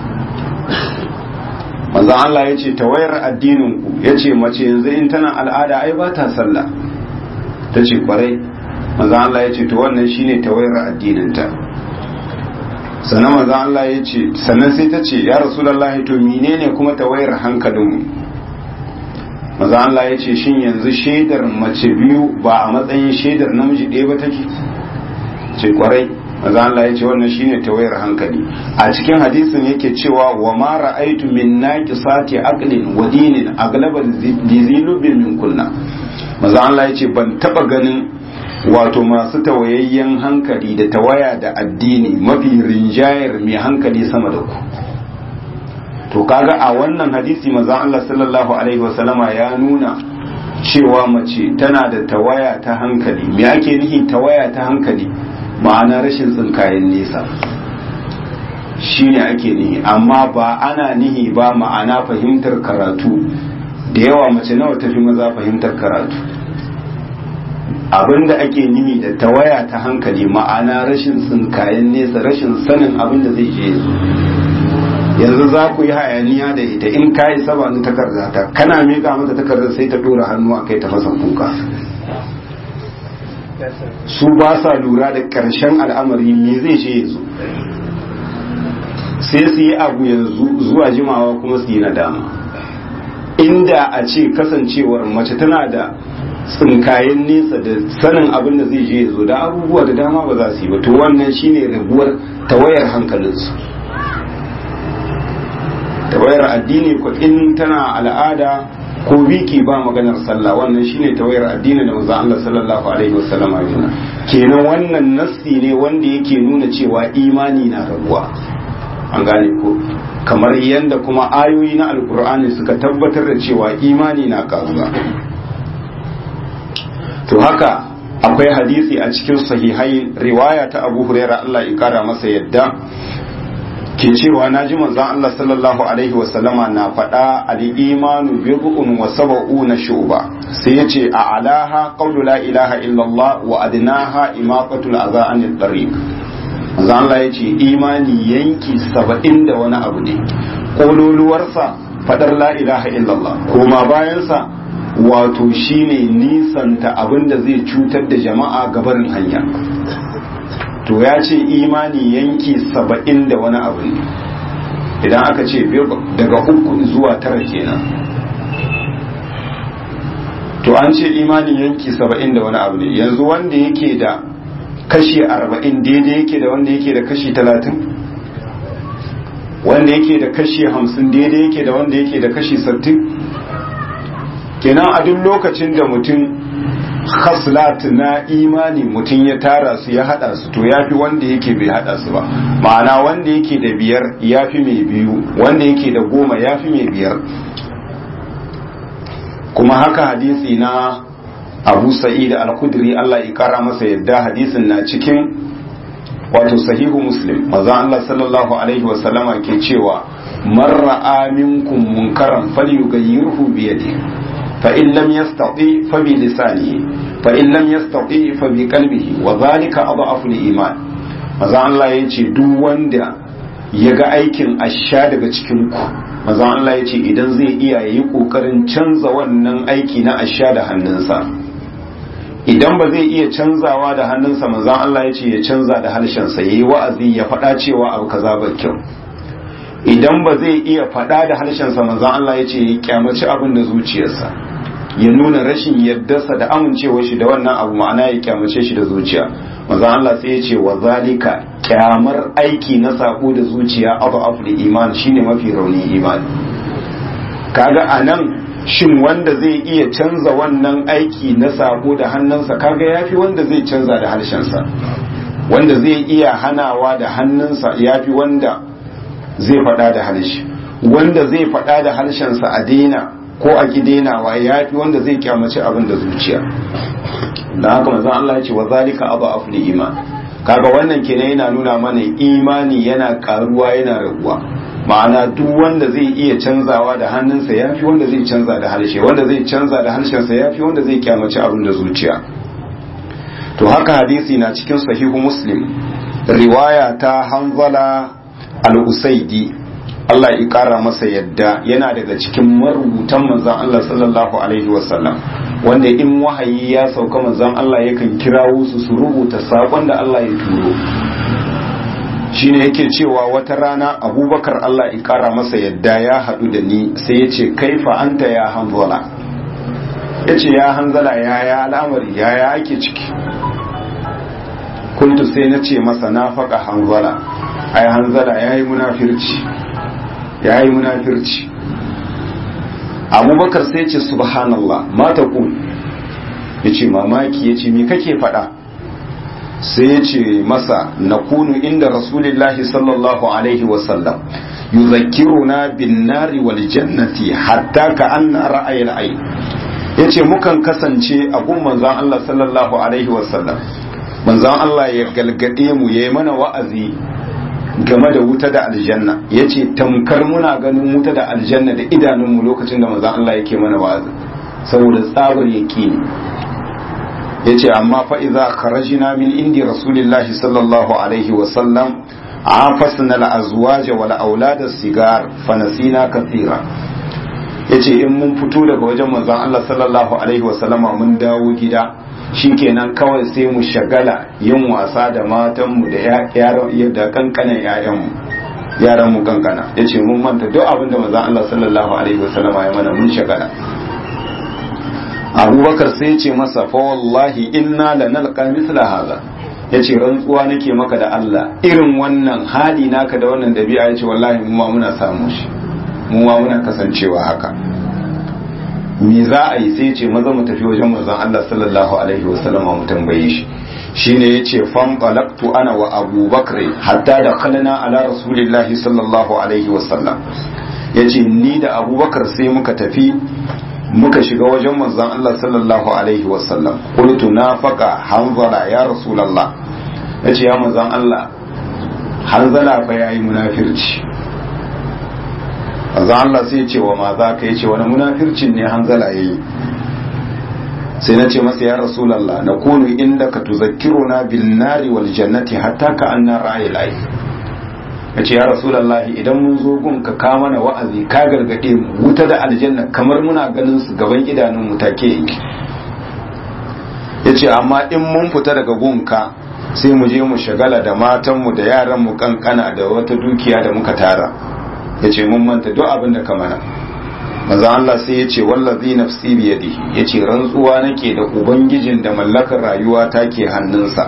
manzon Allah ya ce tawayar addininku ya ce mace yanzu in tana al'ada ai ba ta sallah ta ce kwarai manzon Allah ya ce to wannan shine tawayar addininta sannan manzon Allah ya ce sannan sai ta ce ya rasulullahi to menene kuma tawayar hankalinmu manzon Allah ya ce shin yanzu shaidar mace biyu ba a matsayin shaidar namiji ɗaya ba take ce kwarai maza Allah ya ce wannan shine tawayar hankali a cikin hadisin yake cewa wa ma ra'aytu min naqisati aqlin wa dinin aglaba dizilubin min kunna maza Allah ya ce ban taba ganin wato masu tawayayyen hankali da tawaya da addini mafi rinjayar mai hankali sama da ku to kaga a wannan hadisi maza Allah sallallahu alaihi wasallama ya nuna cewa mace tana da tawaya ta hankali me ake nihi tawaya ta hankali ma'ana rashin tsinkayen nesa shi ne ake nihi amma ba ana nihi ba ma'ana fahimtar karatu da yawa mace nawa tafi maza fahimtar karatu abinda ake nihi da tawaya ta hankali ma'ana rashin tsinkayen nesa rashin sanin abin da zai je yanzu za ku yi hayaniya da ita in ka yi sabanin takarda ta kana miƙa mata takardar sai ta dora hannu a kai ta fasa kuka su ba sa lura da ƙarshen al'amari me zai ce yanzu sai su yi abu yanzu zuwa jimawa kuma su yi nadama inda a ce kasancewar mace tana da tsinkayen nesa da sanin abin da zai je zo da abubuwa da dama ba za su yi ba to wannan shine rabuwar tawayar hankalinsu tawayar addini ko in tana al'ada ko biki ba maganar sallah wannan shine tawayar addini da manzon Allah sallallahu alaihi wasallam ya kenan wannan nassi ne wanda yake nuna cewa imani na rabuwa an gane ko kamar yadda kuma ayoyi na alkur'ani suka tabbatar da cewa imani na karuwa to haka akwai hadisi a cikin sahihai riwaya ta abu huraira Allah ya kara masa yadda ke cewa na ji manzon Allah sallallahu alaihi wasallama na faɗa al-imanu bid'un wa sab'una shu'ba sai yace a alaha qawlu la ilaha illallah wa adnaha imaqatul adha anil tariq manzon Allah yace imani yanki saba'in da wani abu ne kololuwarsa fadar la ilaha illallah kuma bayansa wato shine nisanta abin da zai cutar da jama'a gabarin hanya to ya ce imani yanki saba'in da wani abu ne idan aka ce daga uku zuwa tara kenan to an ce imani yanki saba'in da wani abu ne yanzu wanda yake da kashi arba'in daidai yake da wanda yake da kashi talatin wanda yake da kashi hamsin daidai yake da wanda yake da kashi sattin kenan a duk lokacin da mutum khaslat na imani mutum ya tara su ya hada su to yafi wanda yake bai hada su ba ma'ana wanda yake da biyar yafi mai biyu wanda yake da goma yafi mai biyar kuma haka hadisi na abu sa'id al-khudri Allah ya kara masa yadda hadisin na cikin wato sahihu muslim maza Allah sallallahu alaihi wasallama ke cewa man ra'a minkum munkaran falyughayyirhu bi yadihi fa in lam yastati fa bi lisanihi fa in lam yastati fa bi qalbihi wa dhalika adhafu al-iman maza Allah yace duk wanda ya ga aikin asha daga cikin ku maza Allah yace idan zai iya yi kokarin canza wannan aiki na asha da hannunsa idan ba zai iya canzawa da hannunsa manzan Allah ya ce ya canza da harshensa ya yi wa'azi ya faɗa cewa abu kaza ba kyau idan ba zai iya faɗa da harshensa manzan Allah ya ce ya kyamaci abin da zuciyarsa ya nuna rashin yardarsa da amincewa shi da wannan abu ma'ana ya kyamace shi da zuciya manzan Allah sai ya ce wa zalika kyamar aiki na sako da zuciya abu afli iman shine mafi rauni imani kaga anan shin wanda zai iya canza wannan aiki na sabo da hannunsa kaga yafi wanda zai canza da harshensa wanda zai iya hanawa da hannunsa yafi wanda zai faɗa da harshe wanda zai faɗa da harshensa a daina ko a ki dainawa yafi wanda zai kyamaci abin da zuciya da haka manzon Allah ya ce wa zalika abu afli iman kaga wannan kenan yana nuna mana imani yana karuwa yana raguwa ma'ana duk wanda zai iya canzawa da hannunsa ya fi wanda zai canza da harshe wanda zai canza da harshensa ya fi wanda zai kyamaci abin da zuciya to haka hadisi na cikin sahihu muslim riwaya ta hanzala al-usaidi Allah ya kara masa yadda yana daga cikin marubutan manzon Allah sallallahu alaihi wasallam wanda in wahayi ya sauka manzon Allah yakan kirawo su su rubuta sakon da Allah ya turo shine yake cewa wata rana abubakar Allah ya kara masa yadda ya haɗu da ni sai ya ce kaifa anta ya hanzala ya ce ya hanzala ya ya al'amari ya ya ake ciki kuntu sai na ce masa na faƙa hanzala ai hanzala ya yi munafirci ya yi munafirci abubakar sai ce subhanallah mata kun ya ce mamaki ya ce me kake faɗa sai ya ce masa na kunu inda rasulillahi sallallahu alaihi wasallam yuzakkiruna bin nari wal jannati hatta ka anna ra'ayil ayn yace mukan kasance a gun manzon Allah sallallahu alaihi wasallam manzon Allah ya galgade mu yayi mana wa'azi game da wuta da aljanna yace tamkar muna ganin wuta da aljanna da idanunmu lokacin da manzon Allah yake mana wa'azi saboda tsabar yaqini yace amma fa idza kharajna min indi rasulillahi sallallahu alaihi wa sallam afasna al-azwaj wal aulad as-sigar fa nasina kathira yace in mun fito daga wajen manzon Allah sallallahu alaihi wa sallama mun dawo gida shikenan kawai sai mu shagala yin wasa da matan mu da yaran da kankanan yayan mu yaran mu kankana yace mun manta duk abin da manzon Allah sallallahu alaihi wa sallama ya mana mun shagala abubakar sai ce masa fa wallahi inna lanalqa mithla hadha yace rantsuwa nake maka da Allah irin wannan hali naka da wannan dabi'a yace wallahi mu ma muna samu shi mu ma muna kasancewa haka me za a yi sai ce maza mu tafi wajen manzon Allah sallallahu alaihi wasallam mu tambaye shi shine yace fam qalaqtu ana wa abubakar hatta da khalana ala rasulillahi sallallahu alaihi wasallam yace ni da abubakar sai muka tafi muka shiga wajen manzon Allah sallallahu alaihi wasallam qultu nafaqa hanzala ya rasulullah yace ya manzon Allah hanzala fa yayi munafirci manzon Allah sai ya ce wa ma za ka yace wani munafircin ne hanzala yayi sai na ce masa ya rasulullah na kunu inda ka tuzakkiruna bin nari wal jannati hatta ka anna ra'ayil ayn ya ce ya rasulallahi idan mun zo gun ka ka mana wa'azi ka gargaɗe mu wuta da aljanna kamar muna ganin su gaban idanun mu take yanki ya ce amma in mun fita daga gunka sai mu je mu shagala da matanmu da yaran mu kankana da wata dukiya da muka tara ya ce mun manta duk abin da ka mana maza Allah sai ya ce wallazi nafsi biyadihi ya ce rantsuwa nake da ubangijin da mallakar rayuwa take hannunsa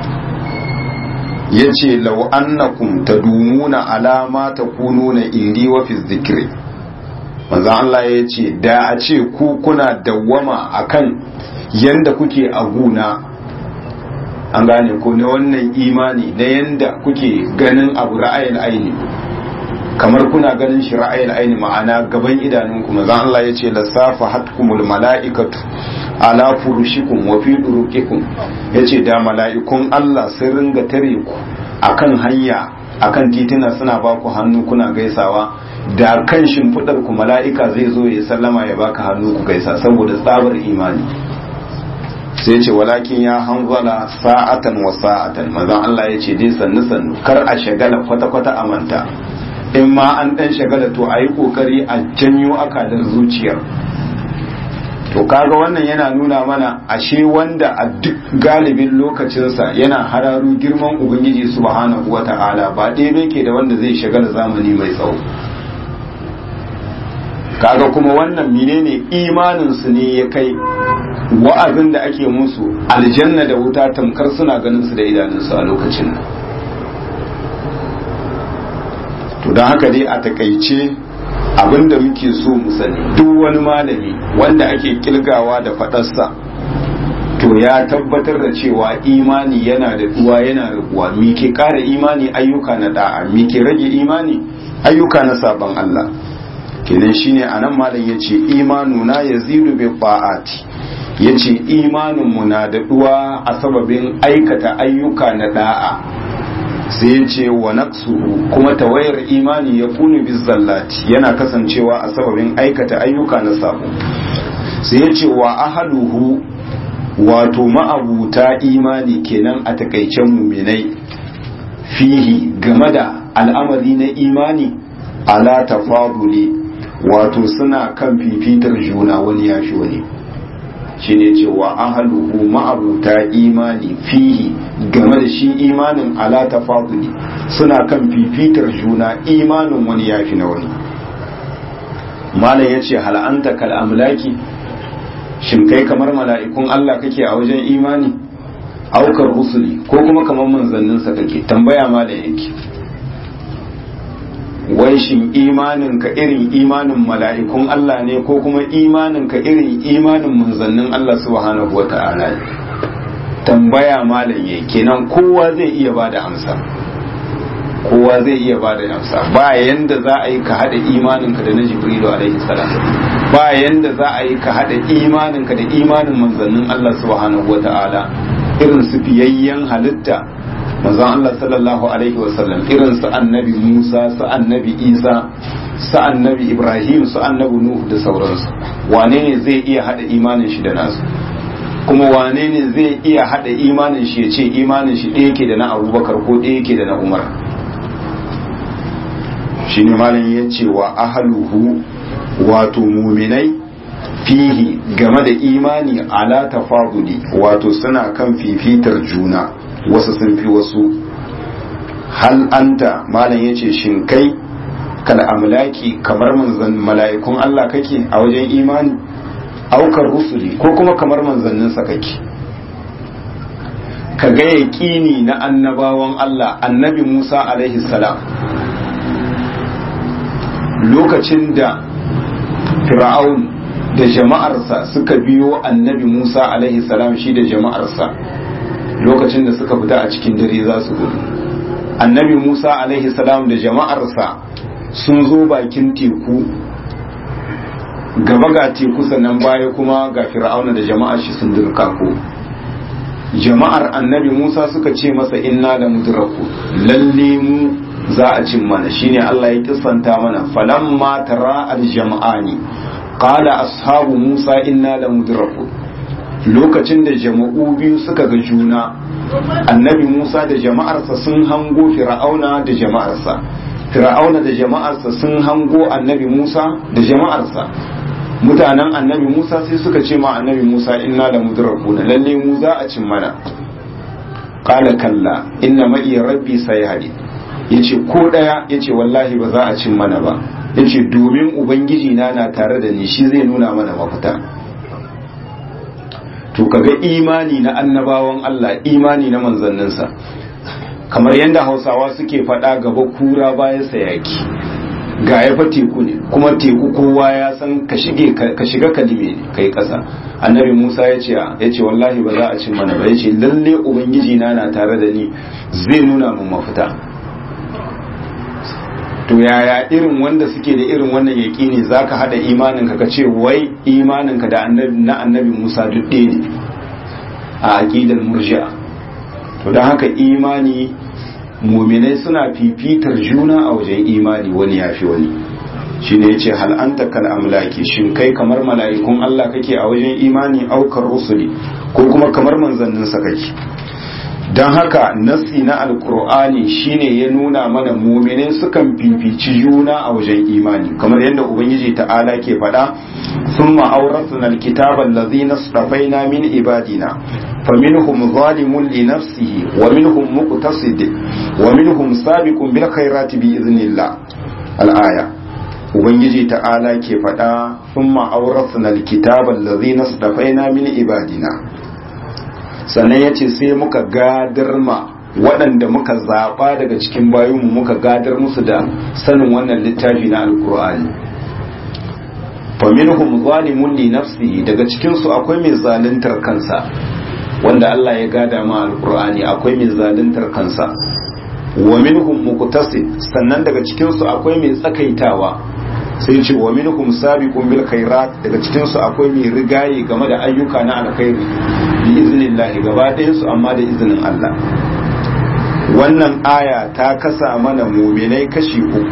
ya ce lau annakum tadumuna alama ta kununa indi wa fi zikri manzan Allah ya ce da a ce ku kuna dawwama akan yanda kuke a guna an gane ko na wannan imani na yanda kuke ganin abu ra'ayin aini kamar kuna ganin shi ra'ayin aini ma'ana gaban idanunku manzan Allah ya ce lasafa hatkumul mala'ikatu ala furushikum wa fi duruqikum yace da mala'ikun Allah sun ringa tare ku akan hanya akan titina suna baku hannu kuna gaisawa da kan shimfiɗar ku mala'ika zai zo ya sallama ya baka hannu ku gaisa saboda tsabar imani sai ce walakin ya hanzala sa'atan wa sa'atan manzon Allah ya ce dai sannu sannu kar a shagala kwata kwata a manta in ma an dan shagala to a yi kokari a janyo akadar zuciyar to kaga wannan yana nuna mana ashe wanda a duk galibin lokacinsa yana hararu girman ubangiji subhanahu wata'ala ba ɗaya ke da wanda zai shagala zamani mai tsawo kaga kuma wannan menene imaninsu ne ya kai wa'azin da ake musu aljanna da wuta tamkar suna ganin su da idanunsu a lokacin nan to don haka dai a takaice abinda muke so mu sani duk wani malami wanda ake kilgawa da fadarsa to ya tabbatar da cewa imani yana da duwa yana raguwa me ke kara imani ayyuka na da'a me ke rage imani ayyuka na sabon Allah kenan shine anan malam yace imanuna yazidu bi ta'ati yace imanin mu na da duwa a sababin aikata ayyuka na da'a sai yace wa naqsuhu kuma tawayar imani ya kunu bizallati yana kasancewa a sababin aikata ayyuka na sabo sai yace wa ahaduhu wato ma'abuta imani kenan a takaicen muminai fihi game da al'amari na imani ala tafaduli wato suna kan fifitar juna wani ya fi wani shine cewa ahaluhu ma'abuta imani fihi game da shi imanin ala tafaduli suna kan fifitar juna imanin wani ya fi na wani malam ya ce hal'anta kal'amlaki shin kai kamar mala'ikun Allah kake a wajen imani aukar rusuli ko kuma kamar manzanninsa kake tambaya malam yake wai shin imanin ka irin imanin mala'ikun Allah ne ko kuma imanin ka irin imanin manzannin Allah subhanahu wa ta'ala ne tambaya malam yake kenan kowa zai iya bada amsa kowa zai iya bada amsa ba yanda za a yi ka hada imaninka da na jibrilu alaihi salam ba yanda za a yi ka hada imaninka da imanin manzannin Allah subhanahu wa ta'ala irin su fiyayyen halitta manzon Allah sallallahu alaihi wasallam irin su annabi Musa su annabi Isa su annabi Ibrahim su annabi Nuh da sauransu wane ne zai iya hada imanin shi da nasu kuma wane ne zai iya hada imanin shi ya ce imanin shi ɗaya ke da na Abubakar ko ɗaya ke da na Umar shine malam ya ce wa ahaluhu wato muminai fihi game da imani ala tafaduli wato suna kan fifitar juna wasu sun fi wasu hal anta malam ya ce shin kai kal amlaki kamar manzan mala'ikun Allah kake a wajen imani aukar rusuli ko kuma kamar manzanninsa kake ka ga yaƙini na annabawan Allah annabi Musa alaihi salam lokacin da fir'aun da jama'arsa suka biyo annabi Musa alaihi salam shi da jama'arsa lokacin da suka fita a cikin dare za su gudu annabi Musa alaihi salam da jama'arsa sun zo bakin teku gaba ga teku sannan baya kuma ga fir'auna da jama'ar shi sun dirkako jama'ar annabi Musa suka ce masa inna da mudraku lalle mu za a cin mana shine Allah ya kisanta mana falamma tara al-jama'ani qala ashabu Musa inna la mudraku lokacin da jama'u biyu suka ga juna annabi Musa da jama'arsa sun hango fir'auna da jama'arsa fir'auna da jama'arsa sun hango annabi Musa da jama'arsa mutanen annabi Musa sai suka ce ma annabi Musa inna la mudrakuna lalle mu za a cin mana qala kalla inna ma'i rabbi sayhadi yace ko daya yace wallahi ba za a cin mana ba yace domin ubangiji na na tare da ni shi zai nuna mana mafita to kaga imani na annabawan Allah imani na manzanninsa kamar yadda hausawa suke faɗa gaba kura bayan sayaki ga ya fa teku ne kuma teku kowa ya san ka shige ka shiga kalime ne kai ƙasa annabi musa ya ce ya ce wallahi ba za a cin mana ba ya ce lalle ubangiji na na tare da ni zai nuna mun mafita to yaya irin wanda suke da irin wannan yaƙini za ka haɗa imaninka ka ce wai imaninka da na annabi musa duk ɗaya ne a aƙidar murji'a to don haka imani muminai suna fifitar juna a wajen imani wani yafi wani shine yace hal anta kal amlaki shin kai kamar mala'ikun Allah kake a wajen imani aukar rusuli ko kuma kamar manzannin sa kake dan haka nasi na alqur'ani shine ya nuna mana mu'minai sukan fifici juna a wajen imani kamar yadda ubangiji ta'ala ke faɗa thumma awrathna alkitaba allazina istafaina min ibadina faminhum zalimun li nafsihi wa minhum muqtasid wa minhum sabiqun bil khairati bi idhnillah al-aya ubangiji ta'ala ke faɗa sun ma'aurasna alkitaban lazi na stafaina min ibadina sannan ya ce sai muka gadar ma waɗanda muka zaɓa daga cikin bayinmu muka gadar musu da sanin wannan littafi na alkur'ani faminhum zalimun li nafsihi daga cikinsu akwai mai zaluntar kansa wanda Allah ya gada ma alkur'ani akwai mai zaluntar kansa wa minhum muqtasid sannan daga cikinsu akwai mai tsakaitawa sai ce wa minhum sabiqun bil khairat daga cikin su akwai mai rigaye game da ayyuka na alkhairi bi iznillahi gaba ɗayan su amma da izinin Allah wannan aya ta kasa mana muminai kashi uku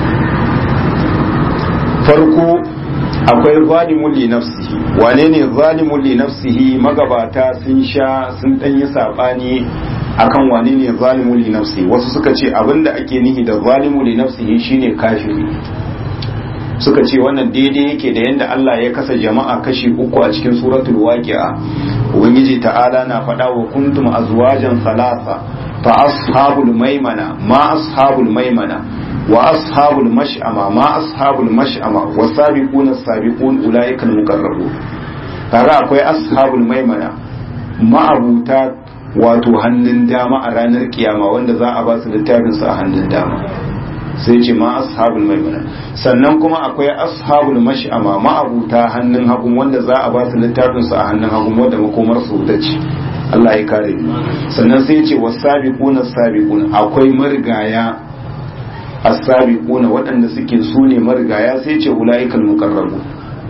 farko akwai zalimun li nafsihi wane ne zalimun li nafsihi magabata sun sha sun danyi sabani akan wane ne zalimun li nafsihi wasu suka ce abinda ake nihi da zalimun li nafsihi shine kafiri suka ce wannan daidai yake da yadda Allah ya kasa jama'a kashi uku a cikin suratul waqi'a ubangiji ta'ala na faɗa wa kuntum azwajan thalatha fa ashabul maimana ma ashabul maimana wa ashabul mash'ama ma ashabul mash'ama wa sabiquna sabiqun ulaika al-muqarrabun kaga akwai ashabul maimana ma'abuta wato hannun dama a ranar kiyama wanda za a ba su littafin su a hannun dama sai ce ma ashabul maimuna sannan kuma akwai ashabul mash'ama ma'abuta hannun hagun wanda za a ba su littafin su a hannun hagun wanda makomar su wuta ce Allah ya kare mu sannan sai ce wasabiquna sabiqun akwai marigaya as-sabiquna waɗanda suke su ne marigaya sai ce ulaikal muqarrabu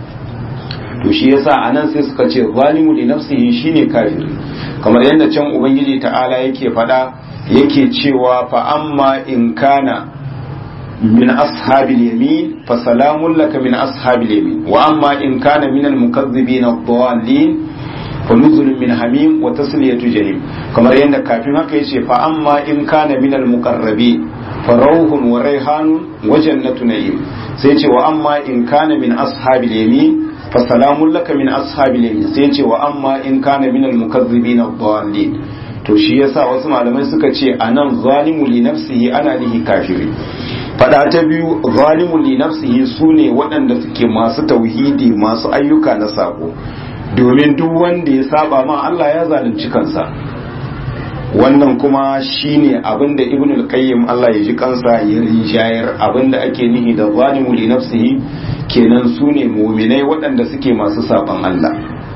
to shi yasa anan sai suka ce zalimu li nafsihi shine kafiri kamar yadda can ubangiji ta'ala yake faɗa yake cewa fa amma in kana من أصحاب اليمين فسلام لك من أصحاب اليمين وأما إن كان من المكذبين الضالين فنزل من حميم وتسلية جهيم كما يند كافين هكا فأما إن كان من المقربين فروح وريحان وجنة نعيم سيتي وأما إن كان من أصحاب اليمين فسلام لك من أصحاب اليمين سيتي وأما إن كان من المكذبين الضالين to shi yasa wasu malamai suka ce anan zalimu li nafsihi ana nihi kafiri fada ta biyu zalimu li nafsihi sune waɗanda suke masu tauhidi masu ayyuka na sako domin duk wanda ya saba ma Allah ya zalunci kansa wannan kuma shine abinda ibn al-qayyim Allah ya ji kansa ya rinjayar abinda ake nihi da zalimu li nafsihi kenan sune mu'minai waɗanda suke masu saban Allah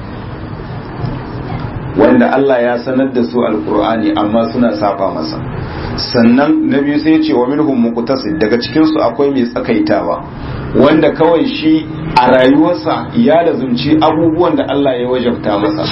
wanda Allah ya sanar da su alkur'ani amma suna saba masa sannan na biyu sai ce wa minhum muqtasid daga cikin su akwai mai tsakaitawa wanda kawai shi a rayuwarsa ya lazumci abubuwan da Allah ya wajabta masa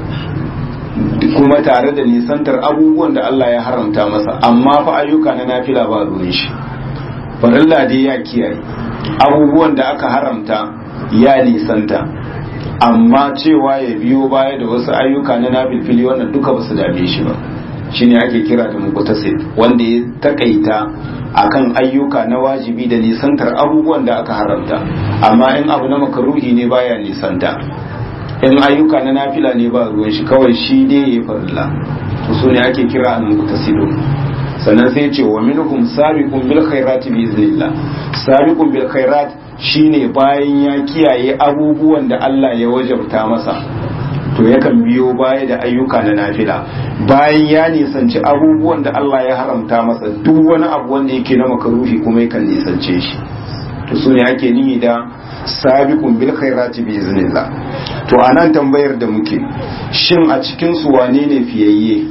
kuma tare da nisantar abubuwan da Allah ya haramta masa amma fa ayyuka na nafila ba ruwan shi farilla dai ya kiyaye abubuwan da aka haramta ya nisanta amma cewa ya biyo baya da wasu ayyuka na nafilfili wannan duka ba su dame shi ba shine ake kira da muqtasid wanda ya takaita akan ayyuka na wajibi da nisantar abubuwan da aka haramta amma in abu na makaruhi ne baya nisanta in ayyuka na nafila ne ba ruwan shi kawai shi dai ya farilla to su ne ake kira al muqtasidun sannan sai ce wa minhum sabiqun bil khairati bi iznillah sabiqun bil khairat shine bayan ya kiyaye abubuwan da Allah ya wajabta masa to yakan biyo baya da ayyuka na nafila bayan ya nisanci abubuwan da Allah ya haramta masa duk wani abu wanda yake na makaruhi kuma yakan nisance shi to su ne ake nihi da sabiqun bil khairati bi iznillah to anan tambayar da muke shin a cikin su wane ne fiyayye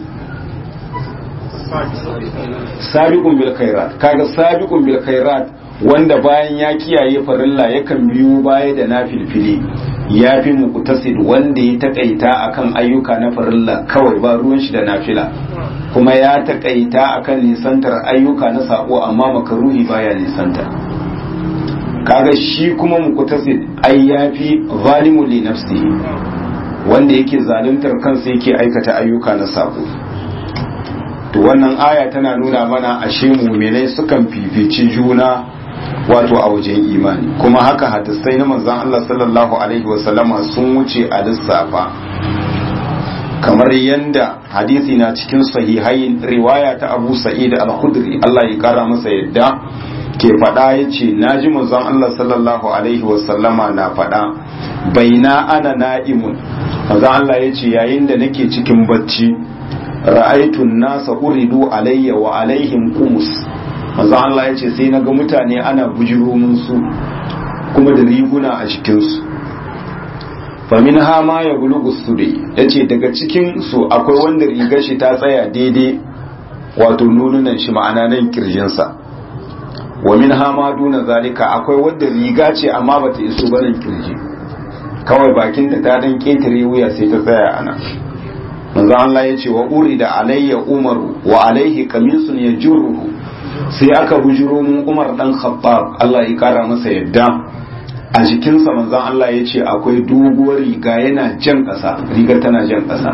sabiqun bil khairat kaga sabiqun bil khairat wanda bayan ya kiyaye farilla yakan biyo baya da nafilfili ya fi muqtasid wanda ya takaita akan ayyuka na farilla kawai ba ruwan shi da nafila kuma ya taƙaita akan nisantar ayyuka na sako amma makaruhi baya nisanta kaga shi kuma muqtasid ai yafi zalimu li nafsihi wanda yake zaluntar kansa yake aikata ayyuka na sako to wannan aya tana nuna mana ashe mu'minai sukan fifici juna wato a wajen imani kuma haka hadisai na manzon Allah sallallahu alaihi wasallama sun wuce a lissafa kamar yanda hadisi na cikin sahihai riwaya ta Abu Sa'id al-Khudri Allah ya kara masa yadda ke faɗa ya ce na ji manzon Allah sallallahu alaihi wasallama na faɗa baina ana na'imun manzon Allah ya ce yayin da nake cikin bacci ra'aitun nasa uridu alayya wa alaihim qumus manzon Allah ya ce sai naga mutane ana bujiro mun su kuma da riguna a cikin su famin hama ya bulugu sudai ya ce daga cikin su akwai wanda rigar shi ta tsaya daidai wato nununan shi ma'ana nan kirjinsa wa min hama duna zalika akwai wadda riga ce amma bata iso barin kirji kawai bakin da ta dan ketare wuya sai ta tsaya ana manzo Allah ya ce wa urida alayya umaru wa alaihi qamisun yajruhu sai aka bujiro mun Umar dan Khattab Allah ya kara masa yadda a jikinsa manzon Allah ya ce akwai doguwar riga yana jan ƙasa rigar tana jan ƙasa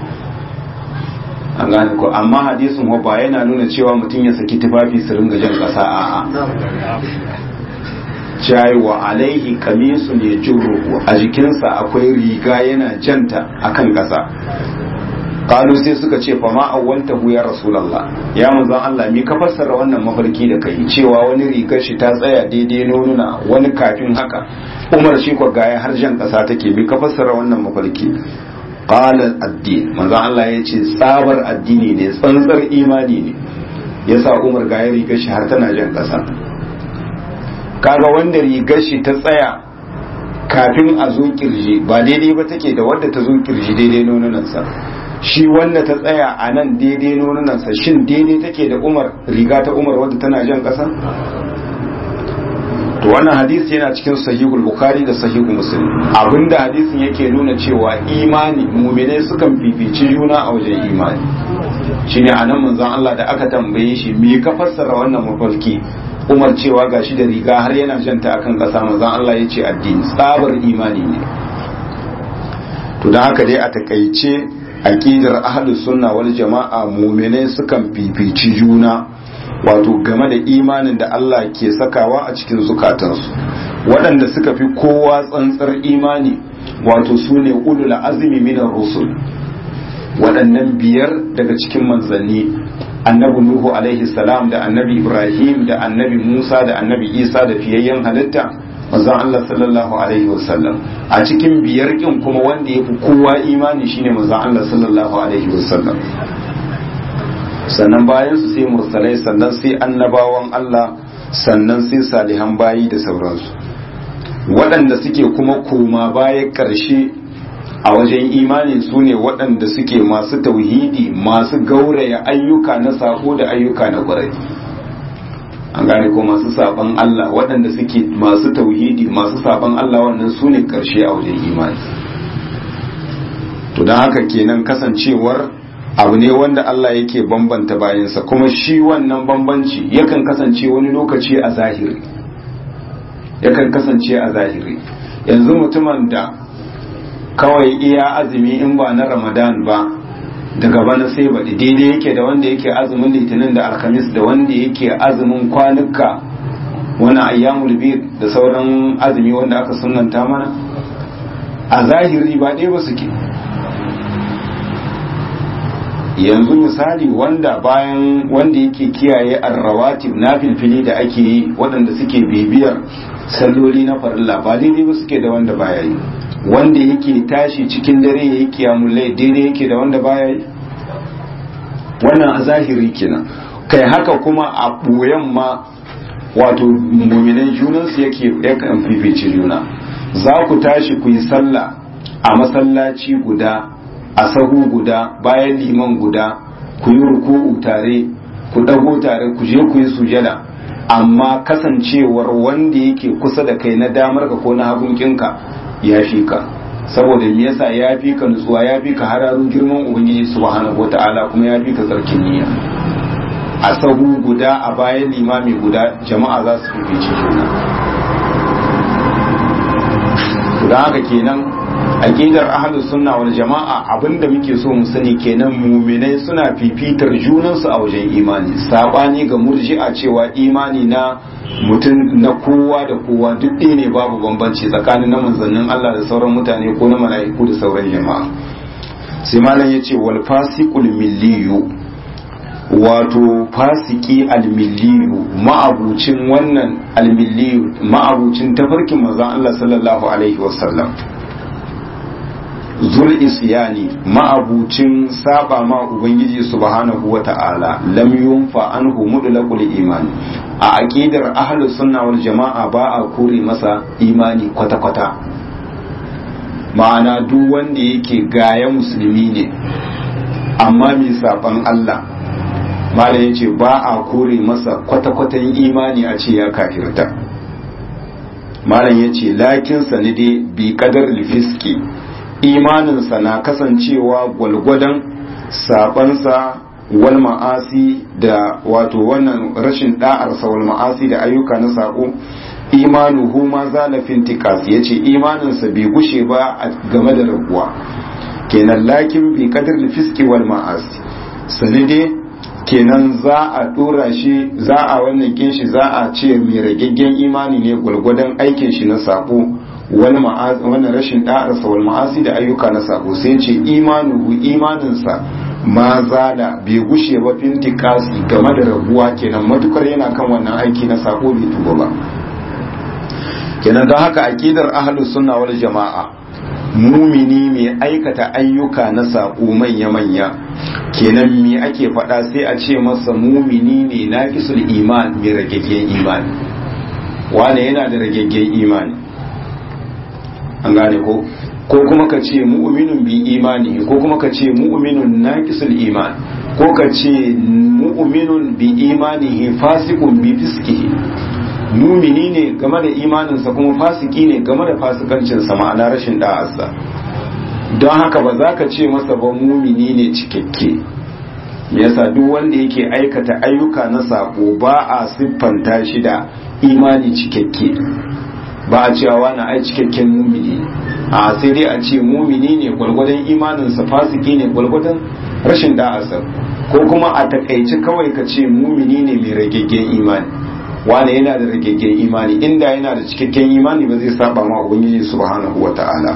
an gane ko amma hadisin ba yana nuna cewa mutum ya saki tufafi su ringa jan ƙasa a'a jayi wa alaihi kamisu ne juruhu a jikinsa akwai riga yana janta akan ƙasa kalu sai suka ce fa ma awwaltahu ya rasulullah ya manzon Allah mi ka fassara wannan mafarki da kai cewa wani rigar shi ta tsaya daidai nonuna wani kafin haka Umar shi ko gaya har jan ƙasa take mi ka fassara wannan mafarki qala addin manzo Allah ya ce tsabar addini ne tsantsar imani ne yasa Umar ga ya rigar shi har tana jan kasa kaga wanda rigar shi ta tsaya kafin a zo kirji ba daidai ba take da wadda ta zo kirji daidai nonunansa shi wanda ta tsaya a nan daidai nonunansa shin daidai take da Umar riga ta Umar wadda tana jan kasa to wannan hadisi yana cikin sahihul bukhari da sahihul muslim abinda hadisin yake nuna cewa imani mu'mine sukan fifici juna a wajen imani shine anan manzon Allah da aka tambaye shi me ka fassara wannan mafarki Umar cewa gashi da riga har yana janta akan kasa manzon Allah ya ce addini tsabar imani ne to dan haka dai a takaice aqidar ahlus sunna wal jama'a mu'mine sukan fifici juna wato game da imanin da Allah ke sakawa a cikin zukatansu waɗanda suka fi kowa tsantsar imani wato su ne ulul azumi minar rusul waɗannan biyar daga cikin manzanni annabi nuhu alaihi salam da annabi ibrahim da annabi musa da annabi isa da fiyayyen halitta manzon Allah sallallahu alaihi wasallam a cikin biyar kin kuma wanda ya fi kowa imani shine manzon Allah sallallahu alaihi wasallam sannan bayan su sai mursalai sannan sai annabawan Allah sannan sai salihan bayi da sauransu waɗanda suke kuma koma baya ƙarshe a wajen imani su ne waɗanda suke masu tauhidi masu gauraya ayyuka na sako da ayyuka na ƙwarai an gane ko masu saban Allah waɗanda suke masu tauhidi masu saban Allah wannan su ne ƙarshe a wajen imani to don haka kenan kasancewar abu ne wanda Allah yake bambanta bayansa kuma shi wannan bambanci yakan kasance wani lokaci a zahiri yakan kasance a zahiri yanzu mutumin da kawai iya azumi in ba na ramadan ba daga bana sai baɗi daidai yake da wanda yake azumin litinin da alhamis da wanda yake azumin kwanuka wani ayyamul bir da sauran azumi wanda aka sunanta mana a zahiri ba ɗaya ba suke yanzu misali wanda bayan wanda yake kiyaye arrawatib na filfili da ake yi waɗanda suke bibiyar salloli na farilla ba daidai ba suke da wanda baya yi wanda yake tashi cikin dare ya yi kiyamulai daidai yake da wanda baya yi wannan a zahiri kenan kai haka kuma a ɓoyen ma wato muminan junansu yake yakan fifice juna za ku tashi ku yi sallah a masallaci guda a sahu guda bayan liman guda ku yi ruku'u tare ku ɗago tare ku je ku yi sujada amma kasancewar wanda yake kusa da kai na damar ka ko na hagunkinka ya fi ka saboda me yasa ya fi ka nutsuwa ya fi ka hararun girman ubangiji subhanahu wataala kuma ya fi ka tsarkin niyya a sahu guda a bayan limami guda jama'a za su fifice juna don haka kenan aqidar ahlus sunna wal jama'a abinda muke so mu sani kenan muminai suna fifitar junansu a wajen imani sabani ga murji'a cewa imani na mutum na kowa da kowa duk ɗaya ne babu bambanci tsakanin na manzannin Allah da sauran mutane ko na mala'iku da sauran jama'a sai malam yace wal fasiqul milliyu wato fasiki almilliyu ma'abucin wannan almilliyu ma'abucin tafarkin manzon Allah sallallahu alaihi wasallam zul isyani ma'abucin saba ma ubangiji subhanahu wata'ala lam yunfa anhu mudlaqul iman a aqidar ahlus sunna wal jama'a ba a kore masa imani kwata kwata ma'ana duk wanda yake gaya musulmi ne amma mai saban Allah malam yace ba a kore masa kwata kwatan imani a ce ya kafirta malam yace lakin sanide bi qadar fiski imaninsa na kasancewa gwalgwadon sabansa wal ma'asi da wato wannan rashin da'arsa wal ma'asi da ayyuka na sako imanuhu ma zalafin tikas yace imaninsa bai gushe ba game da raguwa kenan lakin bi kadar fiski wal ma'asi sanide kenan za a dora shi za a wannan kinshi za a ce mai ragaggen imani ne gwalgwadon aikin shi na sako wani wannan rashin da'arsa wal ma'asi da ayyuka na sako sai ce imanuhu imaninsa ma zala bai gushe ba fintikasi game da rabuwa kenan matukar yana kan wannan aiki na sako bai tuba ba kenan don haka aqidar ahlus sunna wal jama'a mumini mai aikata ayyuka na sako manya manya kenan me ake faɗa sai a ce masa mumini ne naqisul iman mai ragaggen imani wane yana da ragaggen imani an gane ko ko kuma ka ce mu'minun bi imani ko kuma ka ce mu'minun naqisul iman ko ka ce mu'minun bi imanihi fasiqun bi fiskihi mumini ne game da imaninsa kuma fasiki ne game da fasikancinsa ma'ana rashin da'arsa don haka ba za ka ce masa ba mumini ne cikakke me yasa duk wanda yake aikata ayyuka na sako ba a siffanta shi da imani cikakke ba a cewa wani ai cikakken mumini a sai dai a ce mumini ne gwalgwadon imaninsa fasiki ne gwalgwadon rashin da'asa ko kuma a takaici kawai ka ce mumini ne mai ragaggen imani wani yana da ragaggen imani inda yana da cikakken imani ba zai saba ma ubangiji subhanahu wa ta'ala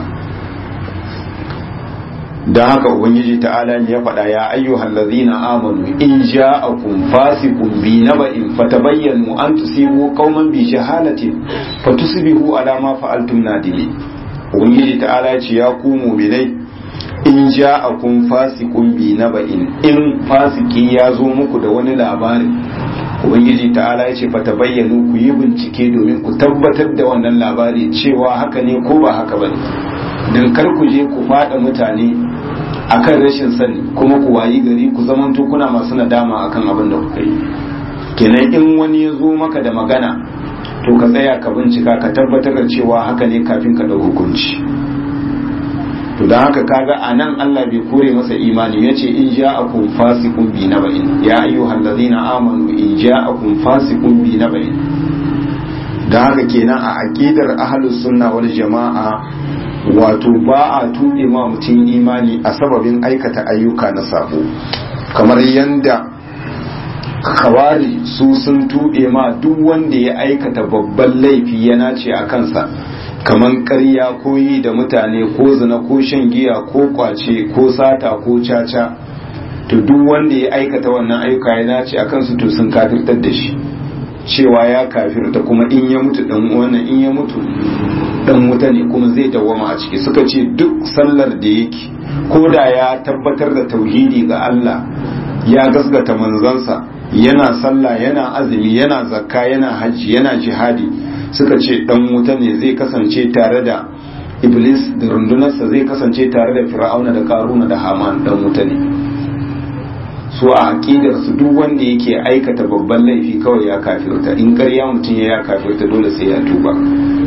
don haka ubangiji ta'ala ya faɗa ya ayyuhal ladzina amanu in ja'akum fasiqun bi naba'in fatabayyanu an tusibu qauman bi jahalatin fatusbihu ala ma fa'altum nadimi ubangiji ta'ala ya ce ya ku mu'minai in ja'akum fasiqun bi naba'in in fasiki ya zo muku da wani labari ubangiji ta'ala ya ce fatabayyanu ku yi bincike domin ku tabbatar da wannan labari cewa haka ne ko ba haka bane dan kar ku je ku fada mutane akan rashin sani kuma ku wayi gari ku zaman kuna masu nadama akan abin da kuka yi kenan in wani ya zo maka da magana to ka tsaya ka bincika ka tabbatar da cewa haka ne kafin ka ɗau hukunci to don haka kaga a nan Allah bai kore masa imani ya ce in ja'akum fasiqun bi naba'in ya ayyuhal ladzina amanu in ja'akum fasiqun bi naba'in don haka kenan a aqidar ahlus sunna wal jama'a wato ba a tuɓe ma mutum imani a sababin aikata ayyuka na sabo kamar yadda kawari su sun tuɓe ma duk wanda ya aikata babban laifi ya nace a kansa kamar ƙarya ko yi da mutane ko zina ko shan giya ko kwace ko sata ko caca to duk wanda ya aikata wannan ayyuka ya nace a kansu to sun kafirtar da shi cewa ya kafirta kuma in ya mutu dan wannan in ya mutu dan wuta ne kuma zai dawwama a ciki suka ce duk sallar da yake ko da ya tabbatar da tauhidi ga Allah ya gasgata manzansa yana sallah yana azumi yana zakka yana hajji yana jihadi suka ce dan wuta ne zai kasance tare da iblis da rundunarsa zai kasance tare da fir'auna da karuna da haman dan wuta ne su a aƙidar su duk wanda yake aikata babban laifi kawai ya kafirta in ƙarya mutum ya kafirta dole sai ya tuba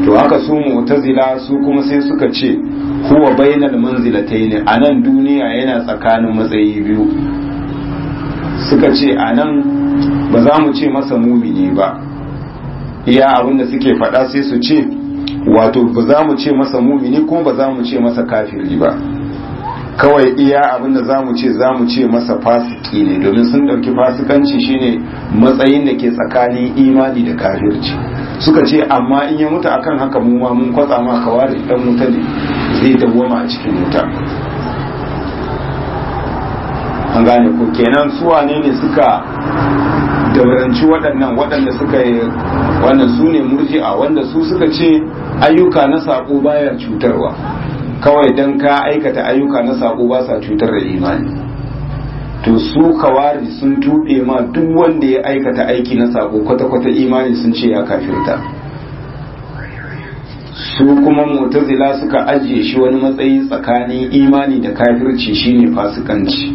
to haka su mu'tazila su kuma sai suka ce huwa bainal manzilatayn a nan duniya yana tsakanin matsayi biyu suka ce a nan ba za mu ce masa mumini ba iya abinda suke faɗa sai su ce wato ba za mu ce masa mumini kuma ba za mu ce masa kafiri ba kawai iya abinda za mu ce za mu ce masa fasiki ne domin sun ɗauki fasikanci shine matsayin da ke tsakanin imani da kafirci suka ce amma in ya mutu akan haka mu ma mun kwatsa ma kawari dan wuta ne zai dawwama a cikin wuta an gane ko kenan su wane ne suka dauranci waɗannan waɗanda suka yi wannan su ne murji'a wanda su suka ce ayyuka na saƙo baya cutarwa kawai don ka aikata ayyuka na saƙo ba sa cutar da imani to su kawari sun tuɓe ma duk wanda ya aikata aiki na saƙo kwata-kwata imani sun ce ya kafirta su kuma mutazila suka ajiye shi wani matsayi tsakanin imani da kafirci shine fasikanci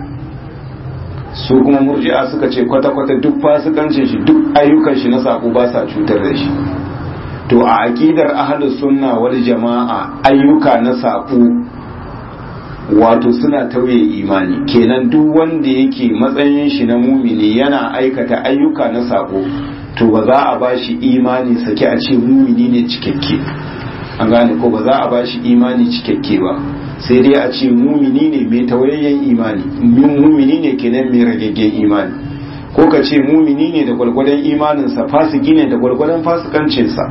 su kuma murji'a suka ce kwata-kwata duk fasikancin shi duk ayyukan shi na saƙo ba sa cutar da shi to a aƙidar ahlus sunna wal jama'a ayyuka na saƙo wato suna tauye imani kenan duk wanda yake matsayin shi na mumini yana aikata ayyuka na saƙo to ba za a ba shi imani sake a ce mumini ne cikakke an gane ko ba za a ba shi imani cikakke ba sai dai a ce mumini ne mai tawayayyen imani mumini ne kenan mai ragaggen imani ko ka ce mumini ne da gwargwadon imaninsa fasiki ne da gwargwadon fasikancinsa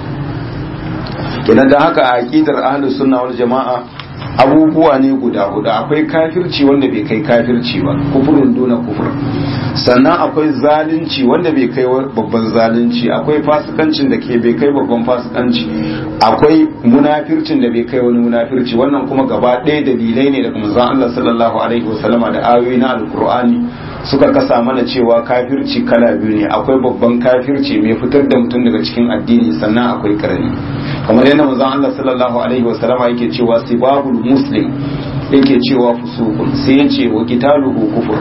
kenan da haka a aqidar ahlus sunna wal jama'a abubuwa ne guda hudu akwai kafirci wanda bai kai kafirci ba kufurin duna kufur sannan akwai zalunci wanda bai kai babban zalunci akwai fasikancin da ke bai kai babban fasikanci akwai munafircin da bai kai wani munafirci wannan kuma gaba ɗaya dalilai ne daga manzon Allah sallallahu alaihi wasallama da ayoyi na alkur'ani suka kasa mana cewa kafirci kala biyu ne akwai babban kafirci mai fitar da mutum daga cikin addini sannan akwai karami kamar yadda manzon Allah sallallahu alaihi wasallama yake cewa sibabul muslim yake cewa fusukun sai yace wa qitaluhu kufur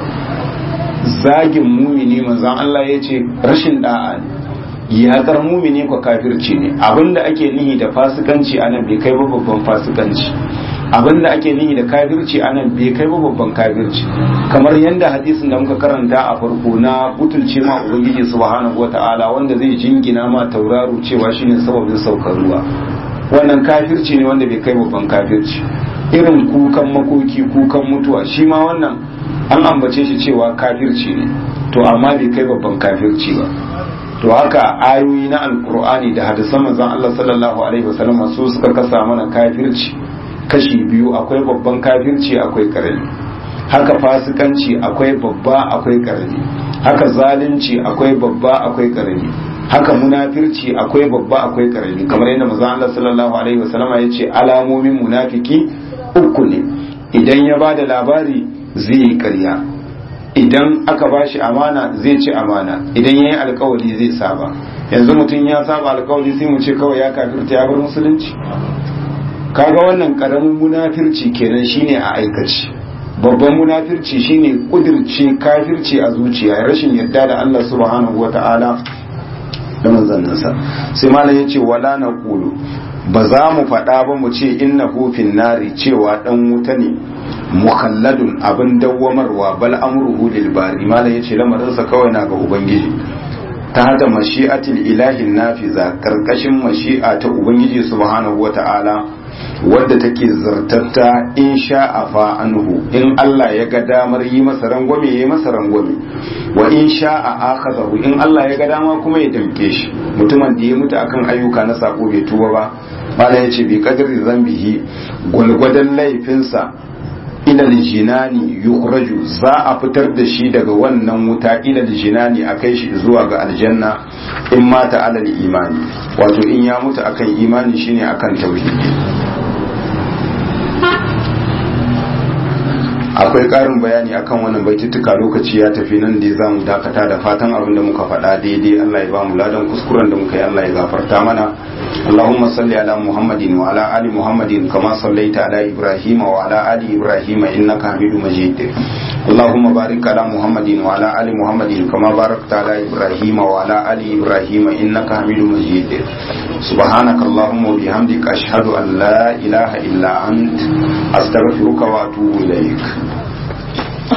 zagin mumini manzon Allah yace rashin da'a ne yaƙar mumini ko kafirci ne abinda ake nihi da fasikanci anan bai kai ba babban fasikanci abinda ake nihi da kafirci anan bai kai ba babban kafirci kamar yadda hadisin da muka karanta a farko na butulce ma ubangiji subhanahu wata'ala wanda zai jingina ma tauraro cewa shine sababin saukar ruwa wannan kafirci ne wanda bai kai babban kafirci irin kukan makoki kukan mutuwa shi ma wannan an ambace shi cewa kafirci ne to amma bai kai babban kafirci ba to haka ayoyi na alkur'ani da hadisan manzon Allah sallallahu alaihi wasallam su suka kasa mana kafirci kashi biyu akwai babban kafirci akwai karami haka fasikanci akwai babba akwai karami haka zalunci akwai babba akwai karami haka munafirci akwai babba akwai karami kamar yadda manzon Allah sallallahu alaihi wasallam ya ce alamomin munafiki uku ne idan ya bada labari zai yi ƙarya idan aka ba shi amana zai ci amana idan ya yi alkawari zai saba yanzu mutum ya saba alkawari sai mu ce kawai ya kafirta ya bar musulunci kaga wannan karamin munafirci kenan shine a aikaci babban munafirci shine kudirce kafirci a zuciya rashin yadda da Allah subhanahu wata'ala da manzanninsa sai malam yace wala na kulu ba za mu faɗa ba mu ce inna hufin nari cewa ɗan wuta ne mukhalladun abin dawwamarwa bal amruhu lil bari malam yace lamarinsa kawai na ga ubangiji ta hada mashi'atil ilahin nafiza karkashin mashi'a ta ubangiji subhanahu wata'ala wadda take zartatta in sha'a fa anhu in Allah ya ga damar yi masa rangwame ya masa rangwame wa in sha'a akhadahu in Allah ya ga dama kuma ya damke shi mutumin da ya mutu akan ayyuka na sako bai tuba ba mala yace bi qadri zambihi gwalgwadan laifinsa ilal jinani yukhraju za a fitar da shi daga wannan wuta ilal jinani a kai shi zuwa ga aljanna in mata alal imani wato in ya mutu akan imani shine akan tauhidi akwai ƙarin bayani akan wannan baitutuka lokaci ya tafi nan da za mu dakata da fatan abin da muka faɗa daidai Allah ya ba mu ladan kuskuren da muka yi Allah ya gafarta mana Allahumma salli ala Muhammadin wa ala ali Muhammadin kama sallaita ala Ibrahim wa ala ali Ibrahim innaka Hamidum Majid اللهم بارك على محمد وعلى ال محمد كما باركت على ابراهيم وعلى ال ابراهيم انك حميد مجيد سبحانك اللهم وبحمدك اشهد ان لا اله الا انت استغفرك واتوب اليك